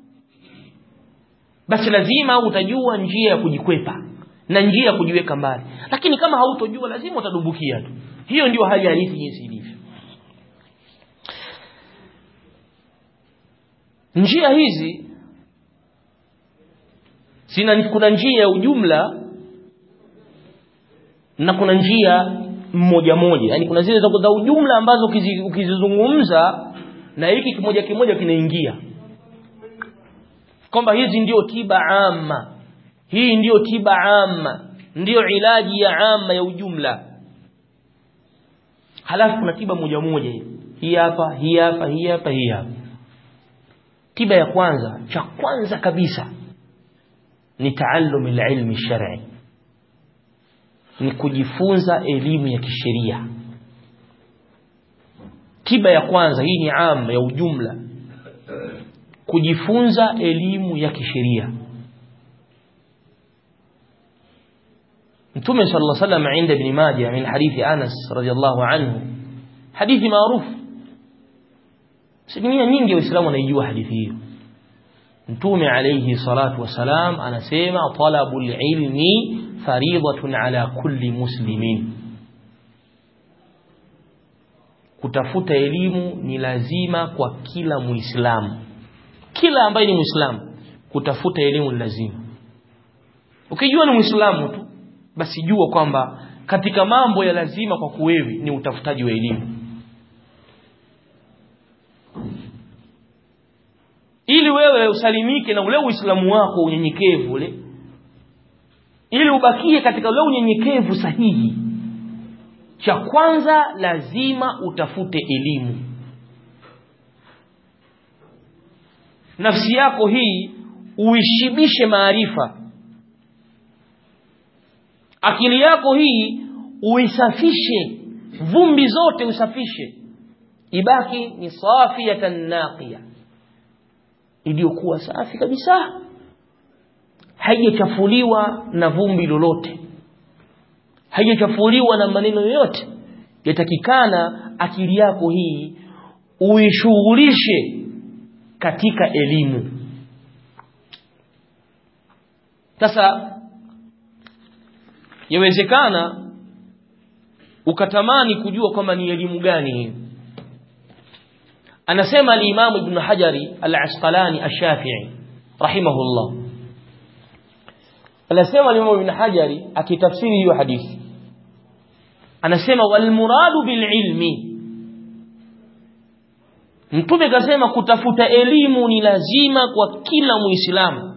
basi lazima utajua njia ya kujikwepa na njia ya kujiweka mbali lakini kama hautojua lazima utadumbukia tu hiyo ndio hali halisi jinsi ilivyo njia hizi sina kuna njia ya ujumla na kuna njia mmoja moja yani kuna zile za ujumla ambazo ukizizungumza na hiki kimoja kimoja kinaingia kwamba hizi ndio tiba amma hii ndiyo tiba amma ndiyo ilaji ya amma ya ujumla halafu kuna tiba moja moja hii hapa hii hapa hii hapa hii hapa tiba ya kwanza cha kwanza kabisa ni taallum ilmi shar'i ni kujifunza elimu ya kisheria tiba ya kwanza hii ni amma ya ujumla kujifunza elimu ya kisheria Mtume sallallahu alaihi wasallam عند ابن ماجه من حديث أنس رضي الله عنه حديث معروف Sinia nyingi waislamu wanaijua hadithi hiyo Mtume alayhi salatu wasalam anasema talabul ilmi faridatun ala kulli muslimin Kutafuta elimu ni lazima kwa kila muislamu kila ambaye ni muislamu kutafuta elimu ni lazima ukijua ni muislamu tu basi jua kwamba katika mambo ya lazima kwa kuwewi ni utafutaji wa elimu ili wewe usalimike na ule uislamu wako unyenyekevu ule ili ubakie katika ule unyenyekevu sahihi cha kwanza lazima utafute elimu nafsi yako hii uishibishe maarifa akili yako hii uisafishe vumbi zote usafishe ibaki ni safiyatan naqiya iliyokuwa safi kabisa haijachafuliwa na vumbi lolote haijachafuliwa na maneno yoyote yatakikana akili yako hii uishughulishe katika elimu sasa yawezekana ukatamani kujua kwamba ni elimu gani hii anasema al-Imam Ibn Hajari al-Asqalani ash-Shafi'i rahimahullah anasema al-Imam Ibn Hajari akitafsiri hiyo hadithi anasema wal muradu bil ilmi Mtume kasema kutafuta elimu ni lazima kwa kila Muislamu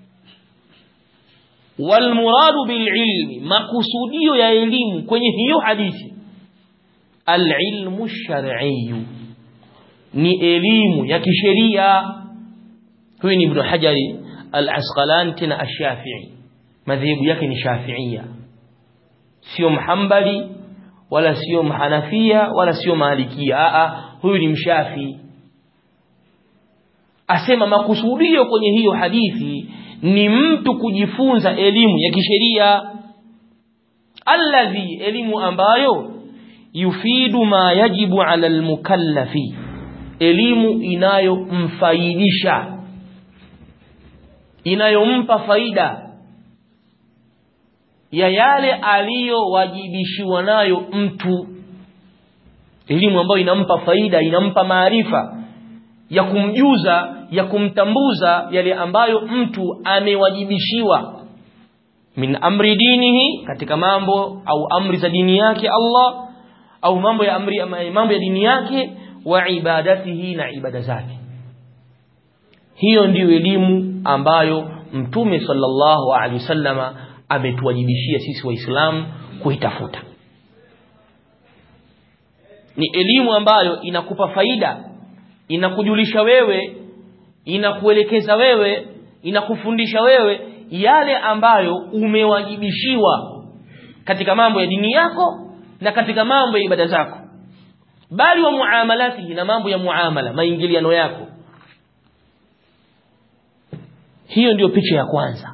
wal muradu bil ilmi makusudio ya elimu kwenye hiyo hadithi al ilmu shar'iyyu ni elimu ya kisheria huyu ni ibn hajari al-asqalani tena ash-shafi'i madhehebu yake ni shafi'ia sio mhambali wala sio mhanafia wala sio malikia a huyu ni mshafi asema makusudio kwenye hiyo hadithi ni mtu kujifunza elimu ya kisheria alladhi elimu ambayo yufidu ma yajibu ala almukallafi elimu inayomfaidisha inayompa faida ya yale aliyowajibishiwa nayo mtu elimu ambayo inampa faida inampa maarifa ya kumjuza ya kumtambuza yale ambayo mtu amewajibishiwa min amri dinihi katika mambo au amri za dini yake Allah au mambo ya amri mambo ya dini yake wa ibadatihi na ibada zake hiyo ndiyo elimu ambayo mtume sallallahu alaihi wasallama ametuwajibishia sisi waislamu kuitafuta ni elimu ambayo inakupa faida inakujulisha wewe inakuelekeza wewe inakufundisha wewe yale ambayo umewajibishiwa katika mambo ya dini yako na katika mambo ya ibada zako bali wa muamalatihi na mambo ya muamala maingiliano yako hiyo ndiyo picha ya kwanza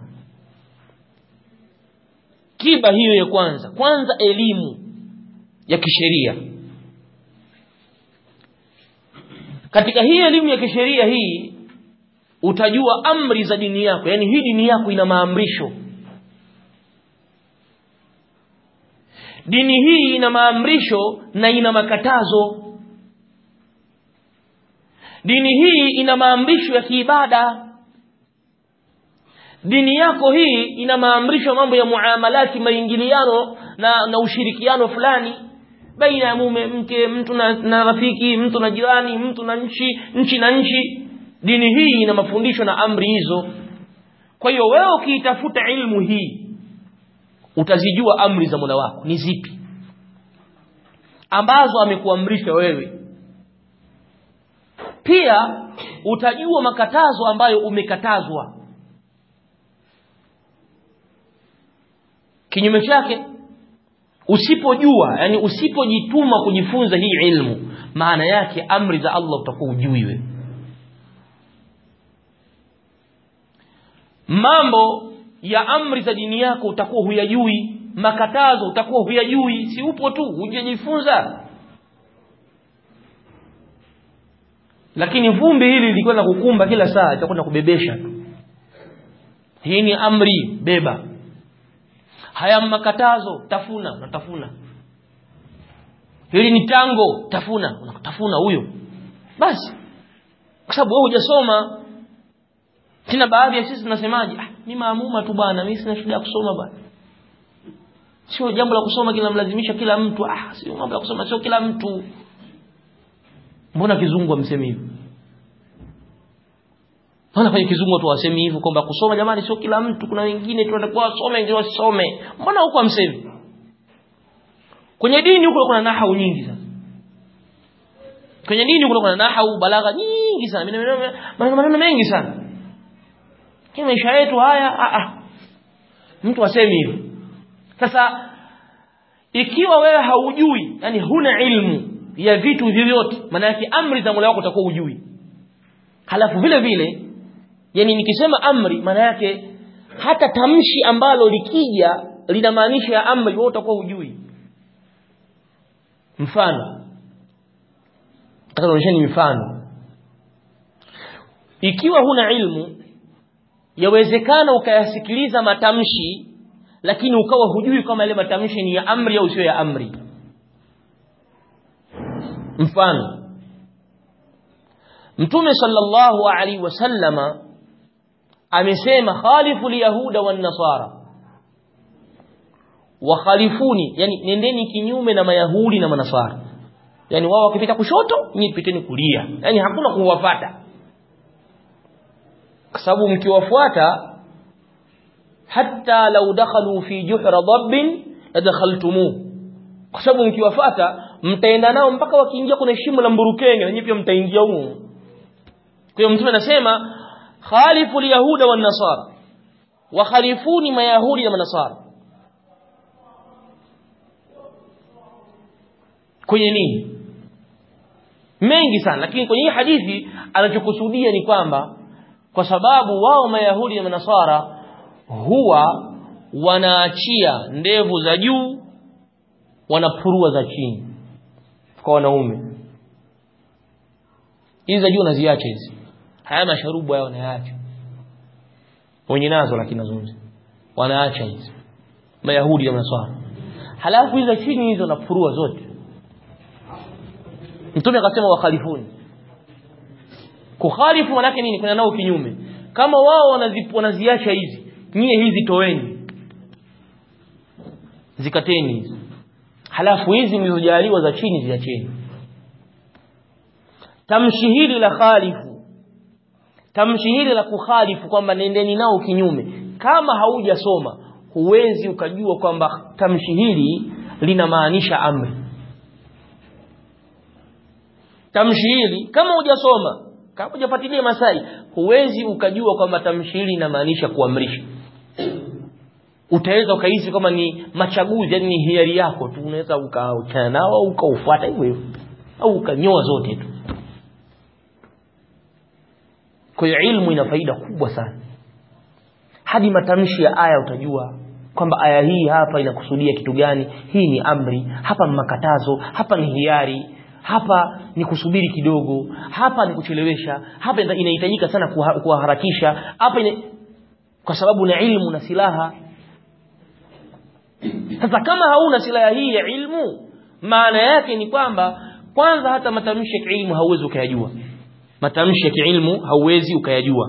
kiba hiyo ya kwanza kwanza elimu ya kisheria katika hii elimu ya kisheria hii utajua amri za dini yako yani hii dini yako ina maamrisho dini hii ina maamrisho na ina makatazo dini hii ina maamrisho ya kiibada dini yako hii ina maamrisho mambo ya muamalati maingiliano na, na ushirikiano fulani baina ya mume mke mtu na, na rafiki mtu na jirani mtu na nchi nchi na nchi dini hii ina mafundisho na amri hizo kwa hiyo wewe ukiitafuta ilmu hii utazijua amri za Mola wako ni zipi ambazo amekuamrisha wewe pia utajua makatazo ambayo umekatazwa kinyume chake usipojua yani usipojituma kujifunza hii ilmu maana yake amri za Allah utakuwa ujui wewe mambo ya amri za dini yako utakuwa huyajui makatazo utakuwa huyajui si upo tu hujajifunza lakini vumbi hili lilikwenda kukumba kila saa itakwenda kubebesha tu hii ni amri beba haya makatazo tafuna unatafuna hili ni tango tafuna unatafuna huyo basi kwa sababu wewe hujasoma tena baadhi ya sisi tunasemaje ah mimi maamuma tu bwana mimi sina shida ya kusoma bwana sio jambo la kusoma kila mlazimisha kila mtu ah sio mambo ya kusoma sio kila mtu mbona kizungu amsemi hivyo Mbona kwenye kizungu tu wasemi hivyo kwamba kusoma jamani sio kila mtu kuna wengine tunatakiwa wasome ndio wasome mbona huko amsemi kwenye dini huko kuna nahau nyingi sana kwenye dini huko kuna nahau balagha nyingi sana maneno maneno mengi sana kwa maisha yetu haya a a mtu asemi hivyo sasa ikiwa wewe haujui yani huna ilmu ya vitu vyovyote maana yake amri za Mola wako utakuwa ujui halafu vile vile yani nikisema amri maana yake hata tamshi ambalo likija linamaanisha ya amri wewe utakuwa ujui mfano nataka mifano ikiwa huna ilmu yawezekana ukayasikiliza matamshi lakini ukawa hujui kama yale matamshi ni ya amri au sio ya amri mfano mtume sallallahu alaihi wasallama amesema khalifu liyahuda wan nasara wa khalifuni yani nendeni kinyume na mayahudi na manasara yani wao wakipita kushoto nyinyi piteni kulia yani hakuna kuwafata kwa sababu mkiwafuata hatta law dakhalu fi juhra dabbin ladakhaltumuh kwa sababu mkiwafata mtaenda nao mpaka wakiingia kwenye shimo la mburukenge na nyinyi pia mtaingia humo kwa hiyo mtume anasema khalifu alyahuda wan nasara wa khalifuni mayahudi na manasara kwenye nini mengi sana lakini kwenye hii hadithi anachokusudia ni kwamba kwa sababu wao mayahudi na manasara huwa wanaachia ndevu za juu wanapurua za chini kwa wanaume hizi za juu wanaziacha hizi haya masharubu haya wanayaacha wenye nazo lakini nazungumza wanaacha hizi mayahudi na manasara halafu hizi za chini hizo wanapurua zote mtume akasema wakhalifuni kukhalifu manake nini kuna nao kinyume kama wao wanaziacha hizi nyie hizi toeni zikateni hizi halafu hizi mlizojaliwa za chini ziacheni tamshi hili la khalifu tamshi hili la kukhalifu kwamba nendeni nao kinyume kama haujasoma huwezi ukajua kwamba tamshi hili linamaanisha amri tamshi hili kama hujasoma kama hujafuatilia masai huwezi ukajua kwamba tamshi hili linamaanisha kuamrisha utaweza ukahisi kama ni machaguzi yani ni hiari yako tu unaweza ukaachana nao au ukaufuata hivyo hivyo au ukanyoa zote tu kwa hiyo ilmu ina faida kubwa sana hadi matamshi ya aya utajua kwamba aya hii hapa inakusudia kitu gani hii ni amri hapa ni makatazo hapa ni hiari hapa ni kusubiri kidogo hapa ni kuchelewesha hapa inahitajika sana kuwaharakisha hapa ina... kwa sababu na ilmu na silaha sasa kama hauna silaha hii ya ilmu maana yake ni kwamba kwanza hata matamshi ya kiilmu hauwezi ukayajua matamshi ya kiilmu hauwezi ukayajua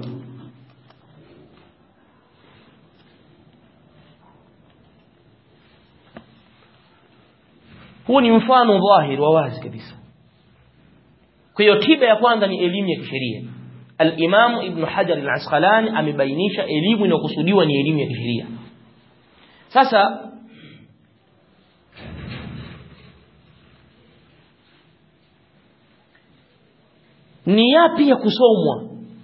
huu ni mfano dhahiri wa wazi kabisa kwa hiyo tiba ya kwanza ni elimu ya kisheria al-Imam Ibn Hajar al-Asqalani amebainisha elimu inayokusudiwa ni elimu ya kisheria sasa ni yapi ya kusomwa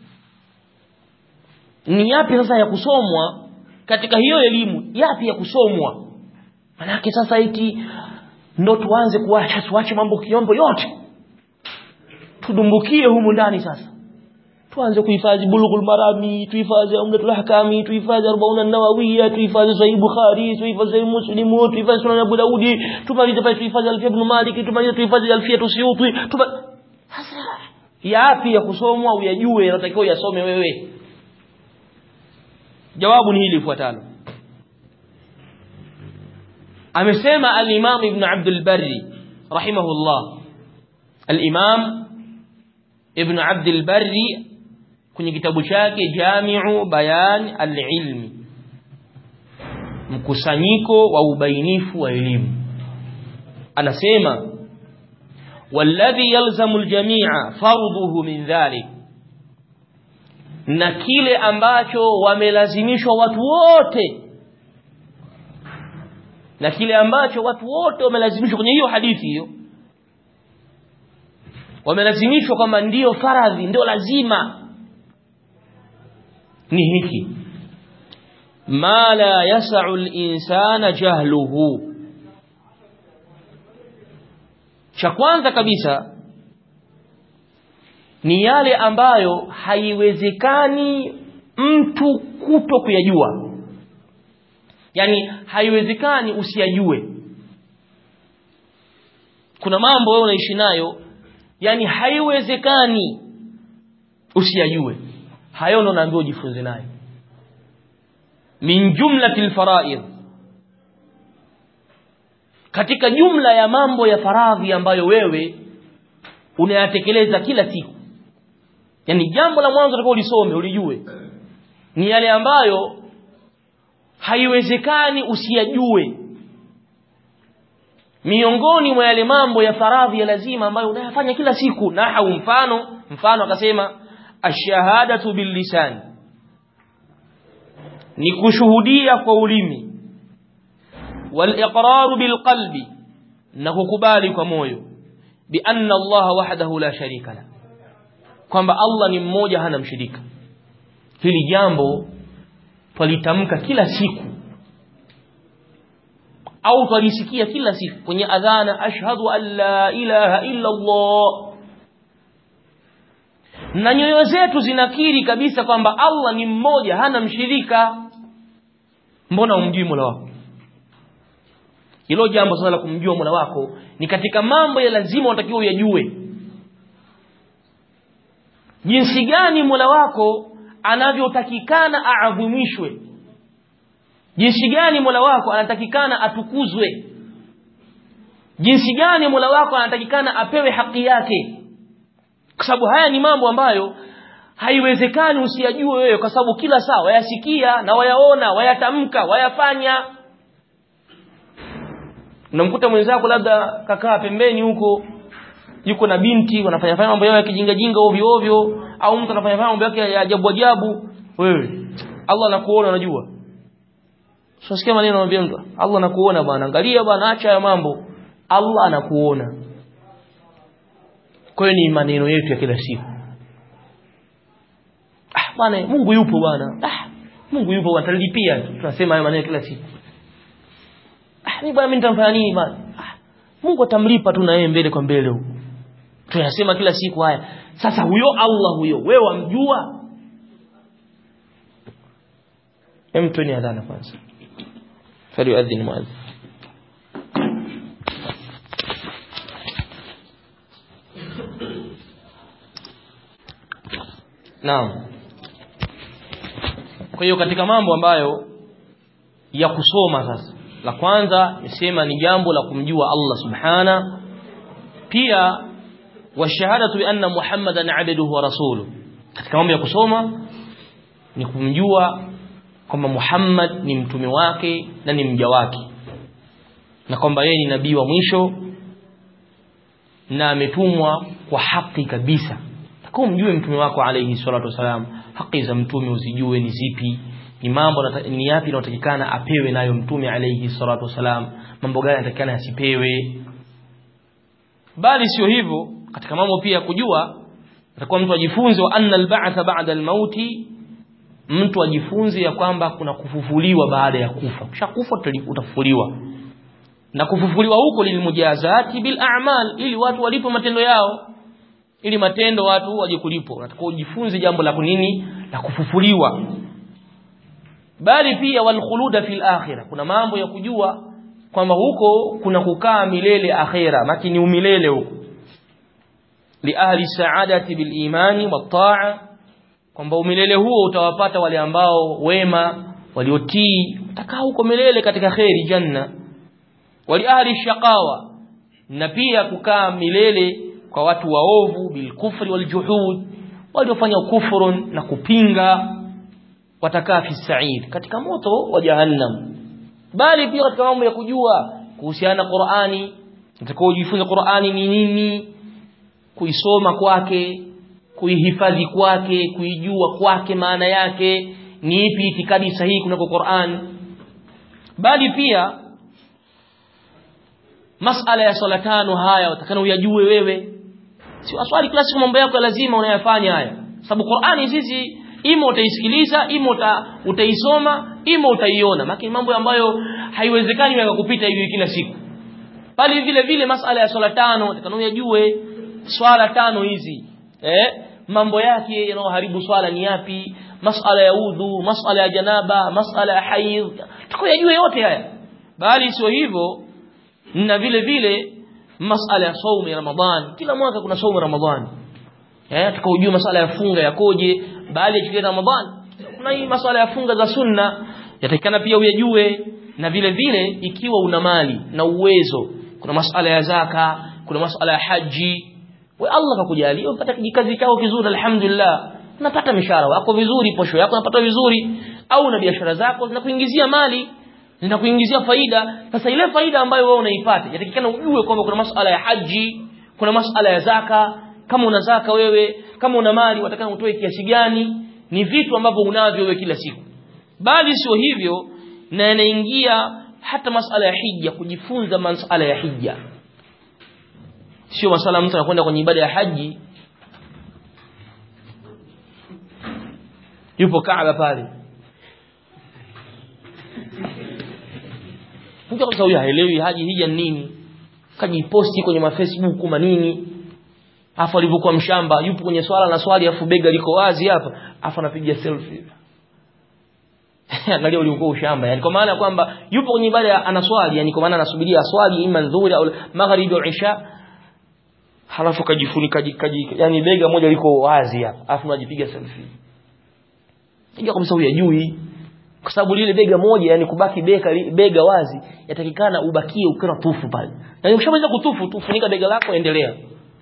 ni yapi sasa ya kusomwa katika hiyo elimu yapi ya kusomwa manake sasa eti ndo tuanze kuacha tuache mambo kiombo yote tudumbukie humu ndani sasa tuanze kuhifadhi bulughul marami tuhifadhi umdatul ahkami tuhifadhi arbauna nawawiya tuhifadhi sahih bukhari tuhifadhi sahih muslim tuhifadhi sunan abu daudi tumalize pale tuhifadhi alfia ibn malik tumalize tuhifadhi alfia tusyuti sasa yapi ya kusomwa uyajue yanatakiwa yasome wewe jawabu ni hili lifuatalo amesema al-Imam Ibn Abdul Barri rahimahullah al-Imam Ibn Abdul Barri kwenye kitabu chake Jami'u Bayan al-Ilmi mkusanyiko wa ubainifu wa elimu anasema والذي يلزم الجميع فرضه من ذلك na kile ambacho wamelazimishwa watu wote na kile ambacho watu wote wamelazimishwa kwenye hiyo hadithi hiyo wamelazimishwa kwamba ndiyo faradhi ndio lazima ni hiki ma la yas'u al-insana jahluhu cha kwanza kabisa ni yale ambayo haiwezekani mtu kuto kuyajua yani haiwezekani usiyajue kuna mambo wewe unaishi nayo yani haiwezekani usiyajue hayo ndo naambiwa ujifunze nayo min jumlatil faraid katika jumla ya mambo ya faradhi ambayo wewe unayatekeleza kila siku yani jambo la mwanzo utakao ulisome ulijue ni yale ambayo haiwezekani usiyajue miongoni mwa yale mambo ya faradhi ya lazima ambayo unayafanya kila siku nahau mfano mfano akasema ashahadatu billisan ni kushuhudia kwa ulimi wal bilqalbi na kukubali kwa moyo bi anna Allah wahdahu la sharika la kwamba Allah ni mmoja hana mshirika hili jambo twalitamka kila siku au twalisikia kila siku kwenye adhana ashhadu an la ilaha illa Allah na nyoyo zetu zinakiri kabisa kwamba Allah ni mmoja hana mshirika mbona umjui Mola wako hilo jambo sasa la kumjua Mola wako ni katika mambo ya lazima unatakiwa uyajue jinsi gani Mola wako anavyotakikana aadhimishwe jinsi gani Mola wako anatakikana atukuzwe jinsi gani Mola wako anatakikana apewe haki yake kwa sababu haya ni mambo ambayo haiwezekani usiyajue wewe kwa sababu kila saa wayasikia na wayaona wayatamka wayafanya unamkuta mwenzako labda kakaa pembeni huko yuko na binti wanafanya fanya mambo yao ya kijinga jinga ovyo ovyo au mtu anafanya mambo yake ya ajabu ajabu wewe Allah anakuona unajua Usikie maneno anamwambia mtu Allah anakuona bwana angalia bwana acha ya mambo Allah anakuona kwa hiyo ni maneno yetu ya kila siku ah bwana Mungu yupo bwana ah Mungu yupo bwana talipia tunasema haya maneno kila siku ah mimi bwana mimi nitamfanya nini bwana ah Mungu atamlipa tu na yeye mbele kwa mbele huko tunasema kila siku haya sasa huyo Allah huyo wewe wamjua hem tueni adhana kwanza فليؤذن المؤذن Naam. Kwa hiyo katika mambo ambayo ya kusoma sasa. La kwanza nisema ni jambo la kumjua Allah Subhana. Pia wa shahadatu bi anna Muhammadan abduhu wa rasuluhu. Katika mambo ya kusoma ni kumjua kwamba Muhammad ni mtume wake na ni mja wake na kwamba yeye ni nabii wa mwisho na ametumwa kwa haki kabisa takao mjue mtume wako alayhi salatu wasalam haki za mtume uzijue ni zipi ni mambo ni yapi yanayotakikana apewe nayo mtume alayhi salatu wasalam mambo gani yanatakikana asipewe bali sio hivyo katika mambo pia kujua atakuwa mtu ajifunze wa anna al-ba'tha ba'da al-mauti mtu ajifunze ya kwamba kuna kufufuliwa baada ya kufa ukishakufa utafufuliwa na kufufuliwa huko lilmujazati bil a'mal ili watu walipo matendo yao ili matendo watu waje kulipo unatakiwa ujifunze jambo la kunini la kufufuliwa bali pia wal khuluda fil akhirah kuna mambo ya kujua kwamba huko kuna kukaa milele akhira maki ni umilele huko li ahli sa'adati bil imani wat ta'a kwamba umilele huo utawapata wale ambao wema waliotii utakaa huko milele katika khairi janna wali ahli shaqawa na pia kukaa milele kwa watu waovu bil kufri wal juhud waliofanya kufurun na kupinga watakaa fi sa'id katika moto wa jahannam bali pia katika mambo ya kujua kuhusiana na Qur'ani utakao ujifunze Qur'ani ni nini kuisoma kwake kuihifadhi kwake kuijua kwake maana yake ni ipi itikadi sahihi kunako Qur'an bali pia masala ya swala tano haya utakana uyajue wewe si waswali kila siku mambo yako lazima unayafanya haya sababu Qur'ani sisi ima utaisikiliza ima uta, utaisoma ima utaiona maki mambo ambayo haiwezekani yakakupita hivi kila siku bali vile vile masala ya swala tano utakana uyajue swala tano hizi eh mambo yake yanayoharibu swala ni yapi masala ya udhu masala ya janaba masala ya haidh tukuyajue yote haya bali sio hivyo na vile vile masala ya saumu ya ramadhan kila mwaka kuna saumu ya ramadhan eh tukaujue masala ya funga yakoje bali ya ramadhan kuna hii masala ya funga za sunna yatakikana pia uyajue na vile vile ikiwa una mali na uwezo kuna masala ya zaka kuna masala ya haji we Allah kakujalia upata kijikazi chao kizuri alhamdulillah unapata mishahara wako vizuri posho yako unapata vizuri au na biashara zako zinakuingizia mali zinakuingizia faida sasa ile faida ambayo wewe unaipata yatakikana ujue kwamba kuna masuala ya haji kuna masuala ya zaka kama una zaka wewe kama una mali watakana utoe kiasi gani ni vitu ambavyo unavyo wewe kila siku bali sio hivyo na yanaingia hata masala ya hija kujifunza masala ya hija sio masala mtu anakwenda kwenye ibada ya haji yupo Kaaba pale mtu kabisa huyu haelewi haji hija ni nini kajiposti kwenye mafacebook manini afu alivyokuwa mshamba yupo kwenye swala na swali afu bega liko wazi hapa afu anapiga selfie angalia uliokuwa ushamba yani kwa maana kwamba yupo kwenye ibada anaswali yani kwa maana anasubiria aswali ima dhuhuri au magharibi au isha halafu kajifunika kaji yani bega moja liko wazi hapa afu unajipiga selfie Unajua kabisa huyu ajui kwa sababu lile bega moja yani kubaki bega bega wazi yatakikana ubakie ukiwa tufu pale na ukishamaliza kutufu tu funika bega lako endelea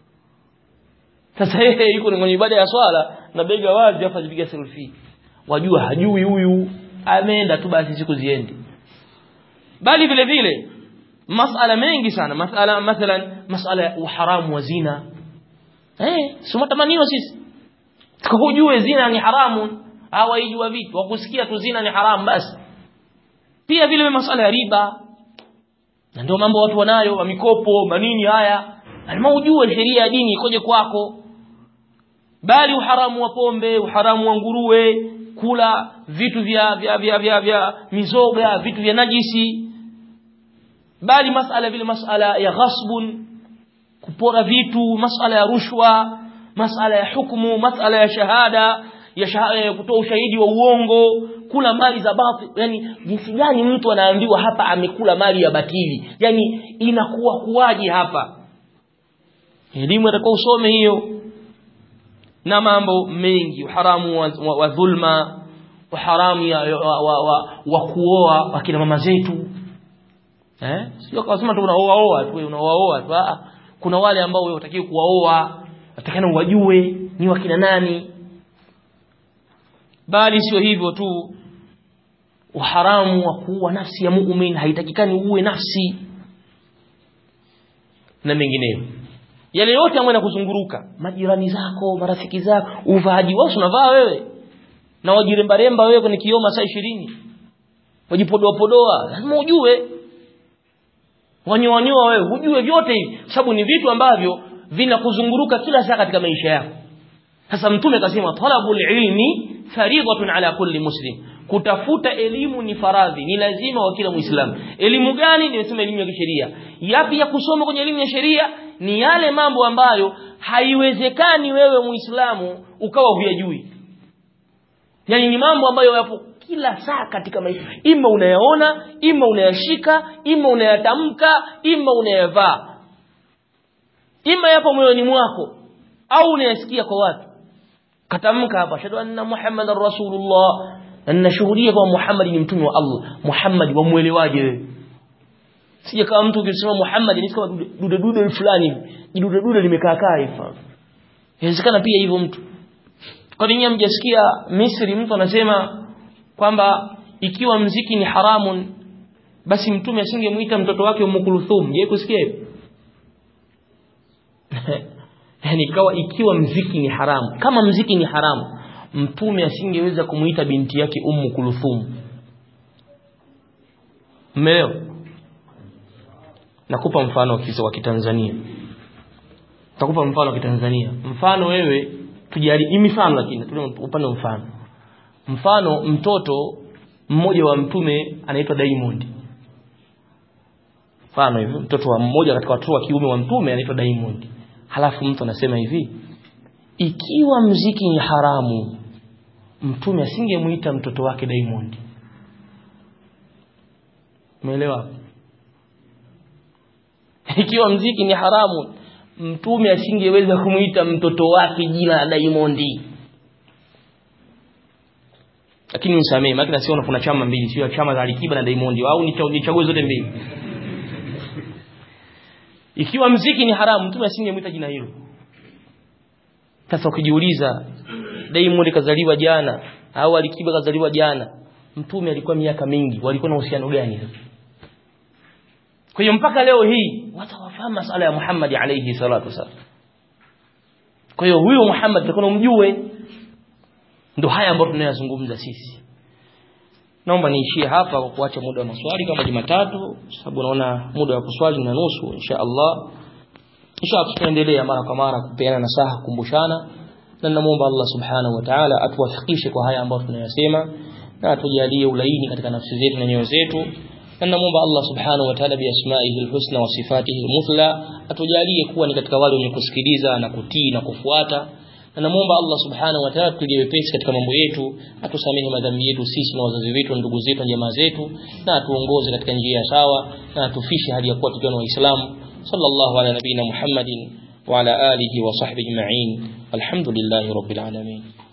sasa yeye yuko kwenye ibada ya swala na bega wazi afa ajipiga selfie wajua hajui huyu ameenda tu basi siku ziendi bali vile vile masala mengi sana masala mathalan masala ya uharamu wa zina eh sio matamanio sisi tukujue zina ni haramu hawaijua vitu wakusikia tu zina ni haramu basi pia vile vile masala ya riba na ndio mambo watu wanayo wa mikopo manini haya lazima ujue sheria ya dini ikoje kwako bali uharamu wa pombe uharamu wa nguruwe kula vitu vya vya vya vya, vya mizoga vitu vya najisi bali masala vile masala ya ghasbun kupora vitu masala ya rushwa masala ya hukumu masala ya shahada ya shahada ya kutoa ushahidi wa uongo kula mali za batili yani jinsi gani mtu anaambiwa hapa amekula mali ya batili yani inakuwa kuwaje hapa elimu atakuwa usome hiyo na mambo mengi haramu wa, wa, wa dhulma haramu ya, wa, wa, wa, wa kuoa wakina mama zetu eh sio kama sema tu unaoa oa tu unaoa tu ah kuna wale ambao wewe utakiwa kuwaoa utakana uwajue ni wakina nani bali sio hivyo tu uharamu wa kuua nafsi ya muumini haitakikani uue nafsi na mengineyo yale yote ambayo yanakuzunguruka majirani zako marafiki zako uvaaji wao unavaa wewe na wajiremba remba wewe kwenye kioma saa 20 wajipodoa podoa lazima ujue wanyoanyoa wewe ujue vyote hivi sababu ni vitu ambavyo vinakuzunguruka kila saa katika maisha yako sasa mtume akasema talabul ilmi faridatun ala kulli muslim kutafuta elimu ni faradhi ni lazima wa kila muislamu elimu gani nimesema elimu ya kisheria yapi ya kusoma kwenye elimu ya sheria ni yale mambo ambayo haiwezekani wewe muislamu ukawa huyajui yani ni mambo ambayo yapo kila saa katika maisha ima unayaona ima unayashika ima unayatamka ima unayavaa ima yapo moyoni mwako au unayasikia kwa watu katamka hapa shahadu anna muhammadar rasulullah na ninashuhudia kwa Muhammad ni mtume wa Allah Muhammad wamuelewaje wewe sije kama mtu ukisema Muhammad ni kama dude dude fulani dude dude limekaa kaa hivi inawezekana pia hivyo mtu kwa nini hamjasikia Misri mtu anasema kwamba ikiwa mziki ni haramun basi mtume asingemuita mtoto wake Umm Kulthum je kusikia hivyo yani ikawa ikiwa mziki ni haramu kama mziki ni haramu mtume asingeweza kumuita binti yake Ummu Kulthum mmeo nakupa mfano kisa wa kitanzania takupa mfano wa kitanzania mfano wewe tujali ni mifano lakini upande mfano mfano mtoto mmoja wa mtume anaitwa Diamond mfano hivi mtoto wa mmoja katika watoto wa kiume wa mtume anaitwa Diamond halafu mtu anasema hivi ikiwa mziki ni haramu mtume asingemuita mtoto wake Diamond umeelewa ikiwa mziki ni haramu mtume asingeweza kumuita mtoto wake jina la Diamond lakini nisamee maana nasiona kuna chama mbili sio chama za Alikiba na Diamond au nichague zote mbili ikiwa mziki ni haramu mtume asingemuita jina hilo sasa ukijiuliza Diamond kazaliwa jana au Alikiba kazaliwa jana mtume alikuwa miaka mingi walikuwa na uhusiano gani kwa hiyo mpaka leo hii watu hawafahamu masala ya Muhammad alayhi salatu wasallam kwa hiyo huyo Muhammad tulikuwa umjue ndio haya ambayo tunayazungumza sisi naomba niishie hapa kwa kuacha muda wa maswali kama Jumatatu sababu naona muda wa kuswali na nusu insha Allah insha Allah tutaendelea mara kwa mara kupeana nasaha kukumbushana na namuomba Allah subhanahu wa ta'ala atuwafikishe kwa haya ambayo tunayasema na atujalie ulaini katika nafsi zetu na nyoyo zetu na namuomba Allah subhanahu wa ta'ala biasma'ihi alhusna wa sifatihi almuthla atujalie kuwa ni katika wale wenye kusikiliza na kutii na kufuata na namuomba Allah subhanahu wa ta'ala tulie wepesi katika mambo yetu atusamehe madhambi yetu sisi na wazazi wetu ndugu zetu na jamaa zetu na atuongoze katika njia sawa na atufishe hadi ya kuwa tukiwa waislamu sallallahu ala nabina muhammadin wa ala alihi wa sahbihi ajma'in alhamdulillahi rabbil alamin